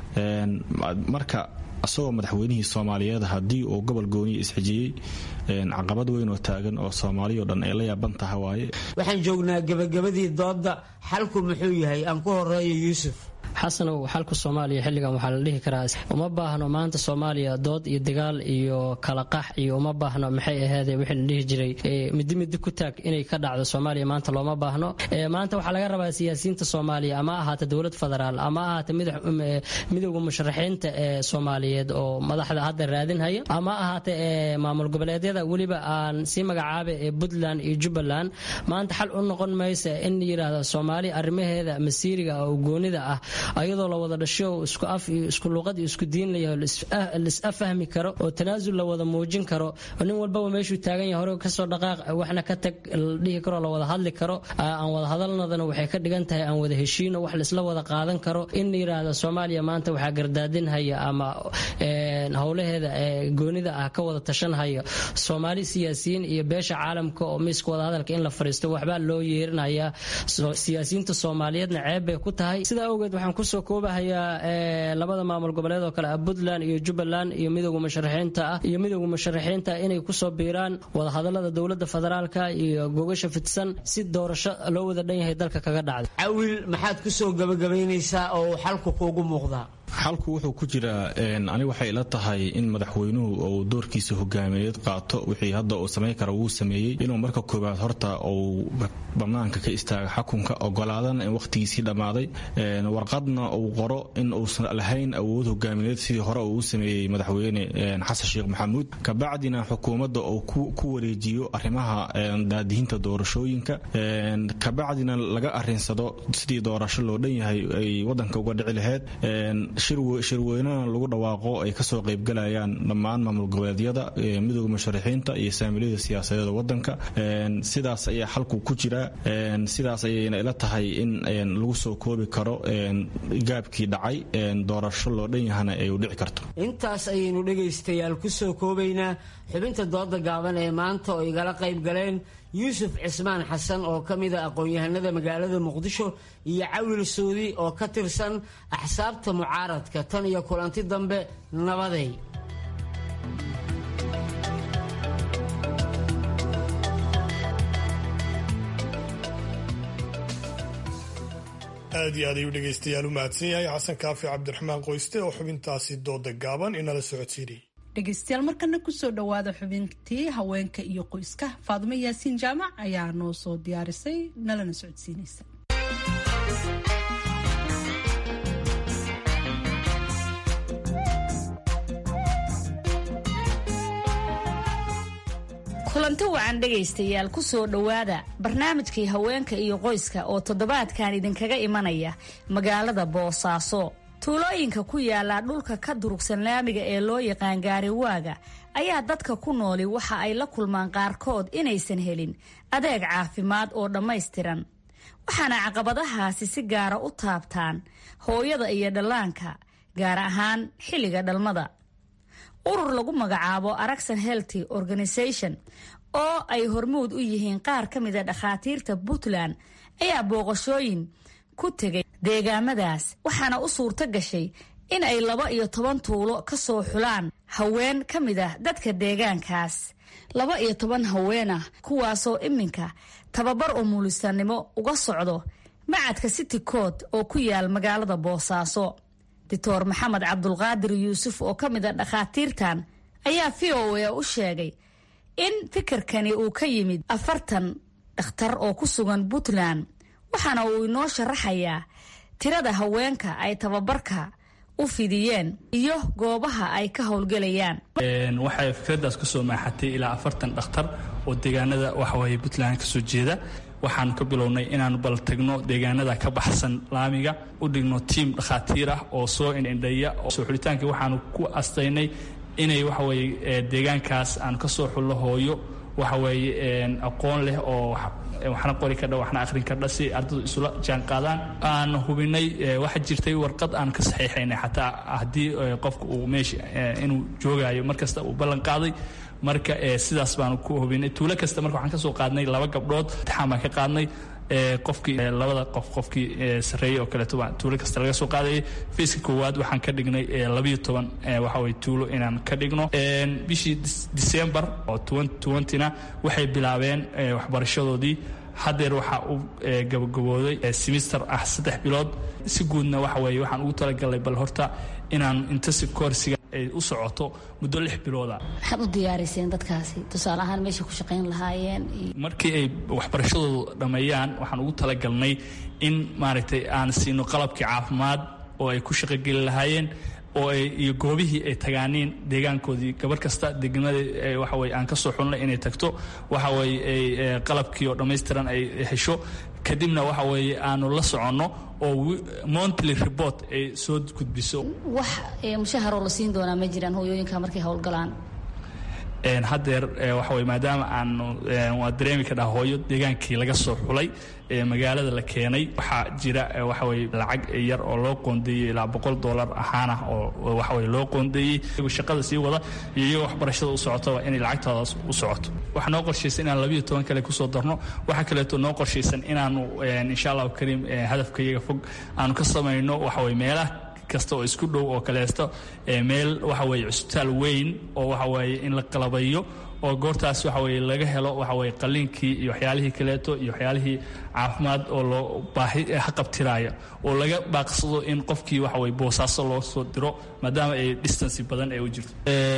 marka isagoo madaxweynihii soomaaliyeed haddii uu gobol gooniya isxijiyey caqabad weyn oo taagan oo soomaaliyo dhan ay la yaaban taha waaye waxaan joognaa gebagabadii doodda xalku muxuu yahay aan ku horeeyo yuusuf xasanow xalka soomaaliya xilligan waxaa la dhihi karaa uma baahno maanta soomaaliya dood iyo dagaal iyo kala qax iyo uma baahno maxay aheede wixii la dhihi jiray midi midi ku taag inay ka dhacdo soomaaliya maanta looma baahno maanta waxaa laga rabaa siyaasiyiinta soomaaliya ama ahaata dowlad federaal ama ahaata midowda musharaxiinta ee soomaaliyeed oo madaxda hadda raadinhaya ama ahaata maamul goboleedyada weliba aan sii magacaaba ee puntland iyo jubbaland maanta xal u noqon maysa in yidhaahda soomaaliya arrimaheeda masiiriga oo goonida ah ayadoo la wada dhasho isku af iyo isku luqad iyo isku diin layaho lis-afahmi karo oo tanaasul la wada muujin karo nin walbaba meeshuu taagan yahay hore kasoo dhaqaaq waxna ka tag la dhihi karo la wada hadli karo aan wada hadalnadana waxay ka dhigan tahay aan wada heshiino wax laisla wada qaadan karo in yidhaahda soomaaliya maanta waxaa gardaadinhaya ama howlaheeda goonida ah ka wada tashanhaya soomaali siyaasiyiin iyo beesha caalamka oo miiska wada hadalka in la fariisto waxbaa loo yeerinaya siyaasiyiinta soomaaliyeedna ceeb bay ku tahay sidaa awgeed waxaan kusoo koobahayaa labada maamul goboleed oo kale ah puntland iyo jubbaland iyo midowga musharaxiinta ah iyo midowga musharaxiinta inay kusoo biiraan wadahadalada dowlada federaalka iyo gogasha fidsan si doorasho loo wada dhan yahay dalka kaga dhacda cawil maxaad kusoo gabagabaynaysaa oo uu xalku kuugu muuqdaa xalku wuxuu ku jiraa ani waxay ila tahay in madaxweynuhu uu doorkiisa hogaamineed qaato wixii hadda uu samayn kara wuu sameeyey inuu marka koobaad horta uu banaanka ka istaaga xakunka ogolaadana in wakhtigiisii dhammaaday warqadna uu qoro in uusan lahayn awood hogaamineed sidii hore uu u sameeyey madaxweyne xasan sheekh maxamuud kabacdina xukuumadda uu ku wareejiyo arrimaha daadihinta doorashooyinka kabacdina laga arinsado sidii doorasho loo dhan yahay ay wadanka uga dhici laheyd shirweynana lagu dhawaaqo ay kasoo qaybgalayaan dhammaan maamul goboleedyada midooda musharaxiinta iyo saamiliyada siyaasadeeda wadanka sidaas ayaa xalku ku jira sidaas ayayna ila tahay in lagu soo koobi karo gaabkii dhacay doorasho loo dhan yahana ay u dhici karto intaas ayaynu dhegaystayaal kusoo koobaynaa xubinta dooda gaaban ee maanta oo igala qayb galeen yuusuf cismaan xasan oo ka mida aqoon-yahanada magaalada muqdisho iyo cawil suudi oo ka tirsan axsaabta mucaaradka tan iyo kulanti dambe nabaday aad iyo aad ayuu dhegaystayaal u mahadsan yahay xasan kaafi cabdiraxmaan qoyste oo xubintaasi dooda gaaban inala socodsiinayay dhegaystayaal markana kusoo dhawaada xubintii haweenka iyo qoyska faadumo yaasiin jaamac ayaa noo soo diyaarisay nalana socodsiinaysa kulanti wacan dhegaystayaal kusoo dhowaada barnaamijkii haweenka iyo qoyska oo toddobaadkan idinkaga imanaya magaalada boosaaso tuulooyinka ku yaala dhulka ka durugsan laamiga ee loo yaqaan gaariwaaga ayaa dadka ku nooli waxa ay la kulmaan qaarkood inaysan helin adeeg caafimaad oo dhammaystiran waxaana caqabadahaasi si gaara u taabtaan hooyada iyo dhallaanka gaar ahaan xilliga dhalmada urur lagu magacaabo aragsan healthy organisation oo ay hormuud u yihiin qaar ka mida dhakhaatiirta puntland ayaa booqashooyin ku tegay deegaamadaas waxaana u suurto gashay in ay laba iyo toban tuulo ka soo xulaan haween ka mid ah dadka deegaankaas laba iyo toban haween ah kuwaasoo iminka tababar umulisanimo uga socdo macadka city court oo ku yaal magaalada boosaaso doctor maxamed cabdulqaadir yuusuf oo ka mid a dhakhaatiirtan ayaa v o a u sheegay in fikirkani uu ka yimid afartan dhakhtar oo ku sugan puntland waxaana uu inoo sharaxayaa tirada haweenka ay tababarka u fidiyeen iyo goobaha ay ka howlgelayaan waxay fikraddaas kasoo maaxatay ilaa afartan dhakhtar oo deegaanada waxaweye puntland kasoo jeeda waxaanu ka bilownay inaanu bal tagno deegaanada ka baxsan laamiga u dhigno tiim dhakhaatiir ah oo soo indhindhaya soo xulitaankii waxaanu ku astaynay inay waxaweye deegaankaas aanu ka soo xullo hooyo waxaweye aqoon leh oo waxna qori kardha waxna akhrin kardha si ardadu isula jaan qaadaan aan hubinay waxaa jirtay warqad aan ka saxiixaynay xataa haddii qofka uu meesha inuu joogayo markasta uu ballan qaaday marka sidaas baanu ku hubinay tuulo kasta marka waxaan ka soo qaadnay laba gabdhood imtixaan baan ka qaadnay qofkii labada qof qofkii sarreeyey oo kaleeto baa tuulo kasta laga soo qaadayay fiiska koowaad waxaan ka dhignay labayo toban waxa weye tuulo inaan ka dhigno bishii december oo twentyna waxay bilaabeen waxbarashadoodii haddeer waxaa u gabagabooday semister ah saddex bilood si guudna waxa weeye waxaan ugu talagalnay bal horta inaan intensive coursiga ay u socoto muddo lix bilooda maxaad u diyaariseen dadkaasi tusaale ahaan meeshay ku shaqayn lahaayeen markii ay waxbarashadooda dhammeeyaan waxaan ugu talagalnay in maaragtay aan siino qalabkii caafimaad oo ay ku shaqogeli lahaayeen oo ay iyo goobihii ay tagaaniin deegaankoodii gabar kasta degmada waxa weye aan ka soo xulnay inay tagto waxa weye ay qalabkii oo dhammaystiran ay hesho kadibna waxa weeye aanu la soconno oo monthly report ay soo gudbiso wax mushaharoo la siin doonaa ma jiraan hooyooyinka markay howlgalaan haddeer waxa weye maadaama aanu waa dareemi ka dhaha hooyo deegaankii laga soo xulay magaalada la keenay waxaa jira waxa weye lacag yar oo loo qoondeeyey ilaa boqol dollar ahaan ah oo waxa weye loo qoondeeyey iyagoo shaqada sii wada iyo iyagoo waxbarashada u socotaba inay lacagtoodaas u socoto waxaa noo qorshaysan inaan labiyo toban kale kusoo darno waxaa kaleeto noo qorshaysan inaanu insha allahu kariim hadafka iyaga fog aanu ka samayno waxa weye meelaha kasta oo isku dhow oo kaleesto meel waxa weye cusbitaal weyn oo waxa weeye in la qalabayo oo goortaas waxa weye laga helo waxa weye qaliinkii iyo waxyaalihii kaleeto iyo waxyaalihii caafimaad oo loo baahi haqabtiraya oo laga baaqsado in qofkii waxa weye boosaaso loo soo diro maadaama ay distancy badan ay u jirto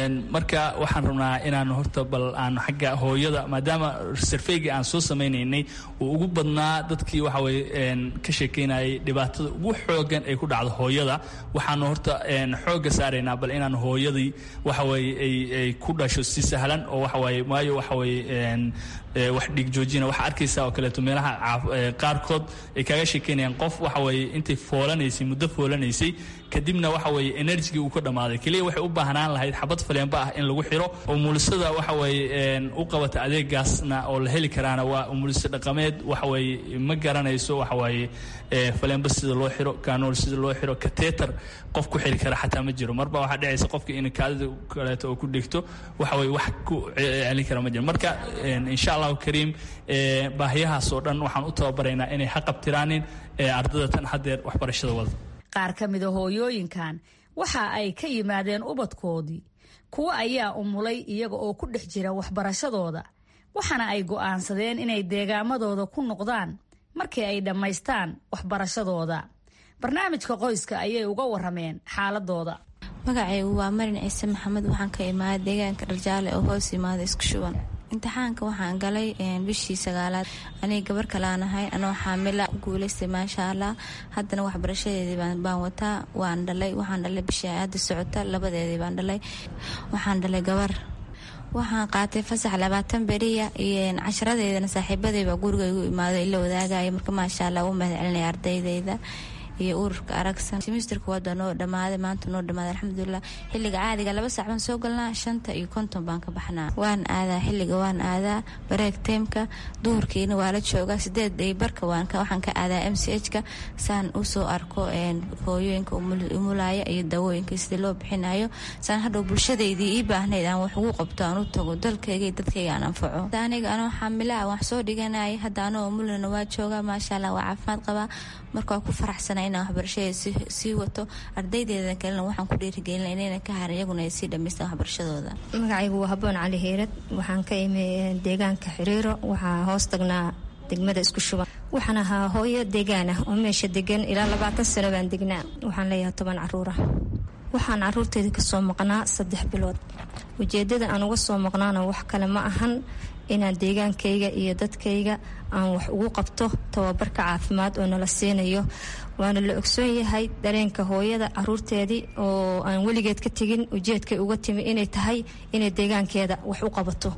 marka waxaan rabnaa inaan horta bal aan xagga hooyada maadaama sarfeyga aan soo samaynaynay uu ugu badnaa dadkii waxa weye ka sheekeynayay dhibaatada ugu xoogan ay ku dhacdo hooyada waxaanu horta xoogga saaraynaa bal inaan hooyadii waxa weye ay ku dhasho si sahlan oo waxa weye waayo waxa weye wax dhiig joojina waxaa arkaysaa oo kaleeto meelaha qaarkood ay kaaga sheekeynayaan qof waxa weye intay foolanaysay muddo foolanaysay kadibna waxa weye enerjigii uu ka dhammaaday keliya waxay u baahnaan lahayd xabad faleenba ah in lagu xiro umulisada waxa weye u qabata adeegaasna oo la heli karaana waa umuliso dhaqameed waxa weye ma garanayso waxa weye faleenba sida loo xiro kanool sida loo xiro kateter qof ku xiri kara xataa ma jiro marba waxaa dhacaysa qofka in kaadida kaleeto oo ku dhigto waxa weye wax ku celin kara ma jiro marka insha allahu kariim baahiyahaas oo dhan waxaan u tababaraynaa inay haqabtiraanin ardada tan haddeer waxbarashada wada qaar ka mida hooyooyinkan waxa ay ka yimaadeen ubadkoodii kuwo ayaa umulay iyaga oo ku dhex jira waxbarashadooda waxaana ay go'aansadeen inay deegaamadooda ku noqdaan markii ay dhammaystaan waxbarashadooda barnaamijka qoyska ayay uga warameen xaaladooda magacaygu waa marin ciise maxamed waxaan ka imaaday deegaanka dharjaale oo hoos imaada isku shuban imtixaanka waxaan galay bishii sagaalaad aniga gabar kalaan ahay anoo xaamila ku guulaystay maasha allah haddana waxbarashadeedii baan wataa waan dhalay waxaan dhalay bishii hadda socota labadeedii baan dhalay waxaan dhalay gabar waxaan qaatay fasax labaatan beriya iyo casharadeydana saaxiibadeyba guriga igu imaaday ila wadaagaya marka maasha allah u mahad celinaya ardaydeyda iyo ururka aragsan simisterka waada noo dhamaaday maanta noo dhamaaday alxamdulilah xilliga caadiga laba saac baan soo galnaa shanta iyo konton baan ka baxnaa waan aadaa xilliga waan aadaa bareeg teemka duhurkiina waa la joogaa sideed day barka waxaan ka aadaa m c h ka saan usoo arko hooyooyinka umulaya iyo dawooyinka sidii loo bixinayo saan hadhow bulshadeydii ii baahnayd aan wax ugu qabto aan u tago dalkayga iyo dadkayga aan anfaco aniga anoo xaamilaa wax soo dhiganaya hadda anoo umulana waa joogaa maasha allah waa caafimaad qabaa marka waa ku faraxsana inaan waxbarashada sii wato ardaydeeda kalena waxaan ku dhiirigelina inayna ka harin iyaguna ay sii dhamaystaan waxbarashadooda magacaygu waa haboon cali heyrad waxaan ka imi deegaanka xiriiro waxaa hoos tagnaa degmada isku shuban waxaan ahaa hooyo deegaan ah oo meesha degan ilaa labaatan sano baan degnaa waxaan leeyahay toban caruur ah waxaan caruurteeda kasoo maqnaa saddex bilood ujeedada aan uga soo maqnaana wax kale ma ahan inaan deegaankayga iyo dadkayga aan wax ugu qabto tababarka caafimaad oo nala siinayo waana la ogsoon yahay dareenka hooyada caruurteedii oo aan weligeed ka tegin ujeedkay uga timi inay tahay inay deegaankeeda wax u qabato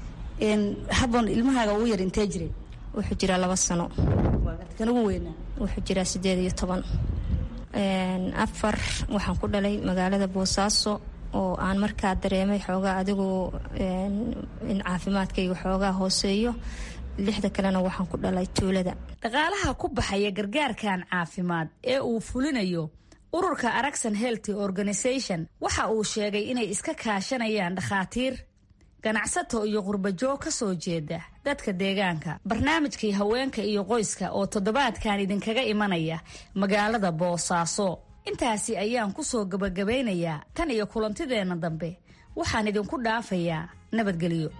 haboon ilmahaaga ugu yar intee jiray wuxuu jiraa laba sano kan ugu weynaa wuxuu jiraa sideed iyo toban afar waxaan ku dhalay magaalada boosaaso oo aan markaa dareemay xoogaa adigu in caafimaadkayga xoogaa hooseeyo lixda kalena waxaan ku dhalay tuulada dhaqaalaha ku baxaya gargaarkan caafimaad ee uu fulinayo ururka aragsan healthy organisation waxa uu sheegay inay iska kaashanayaan dhakhaatiir ganacsato iyo qurbajoog ka soo jeeda dadka deegaanka barnaamijkii haweenka iyo qoyska oo toddobaadkan idinkaga imanaya magaalada boosaaso intaasi ayaan ku soo gabagabaynayaa tan iyo kulantideenna dambe waxaan idinku dhaafayaa nabadgelyo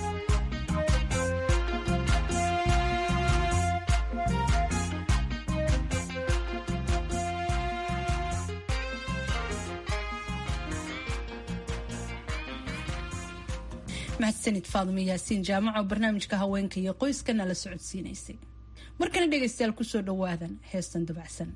mahadsanid faadimo yaasiin jaamaco barnaamijka haweenka iyo qoyska nala socodsiinaysay markana dhegaystayaal kusoo dhawaadan heestan dabacsan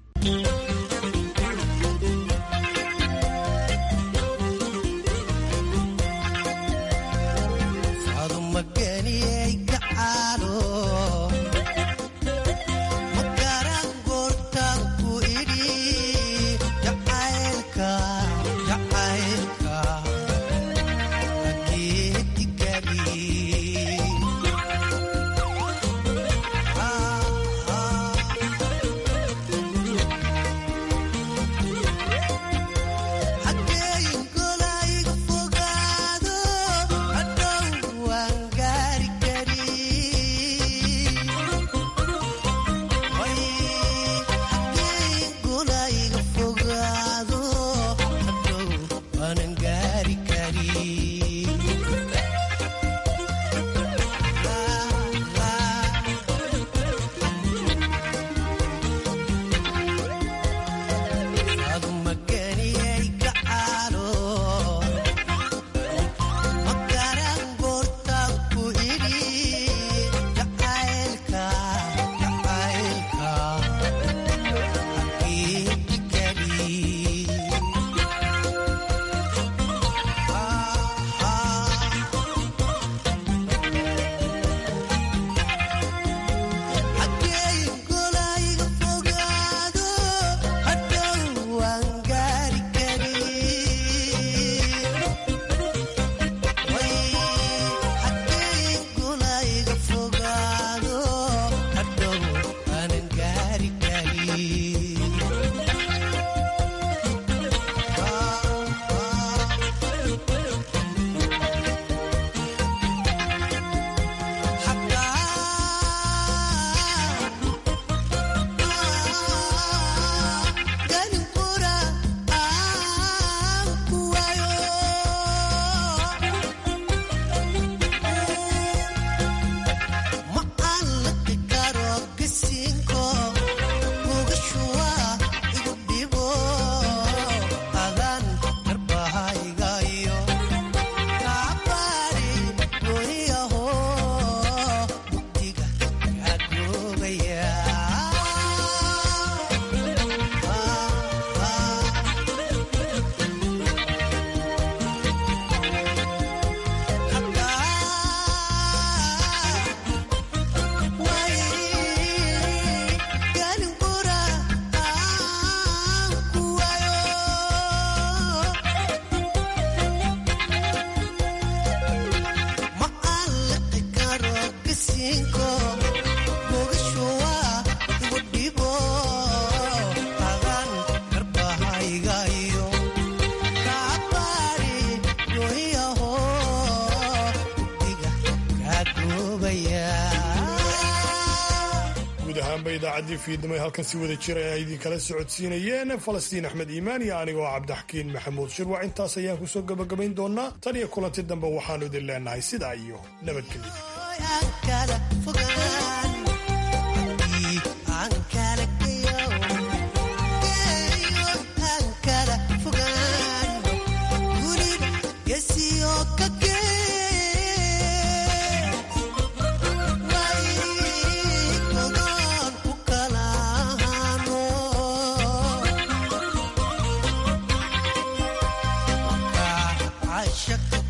idaacadii fiidnimo halkan si wada jira ay idinkala socodsiinayeen falastiin axmed iimaan iyo anigoo cabdixakiin maxamuud shirwac intaas ayaan kusoo gabagabayn doonaa tan iyo kulanti dambe waxaanu idin leenahay sidaa iyo nabadgelyo shaka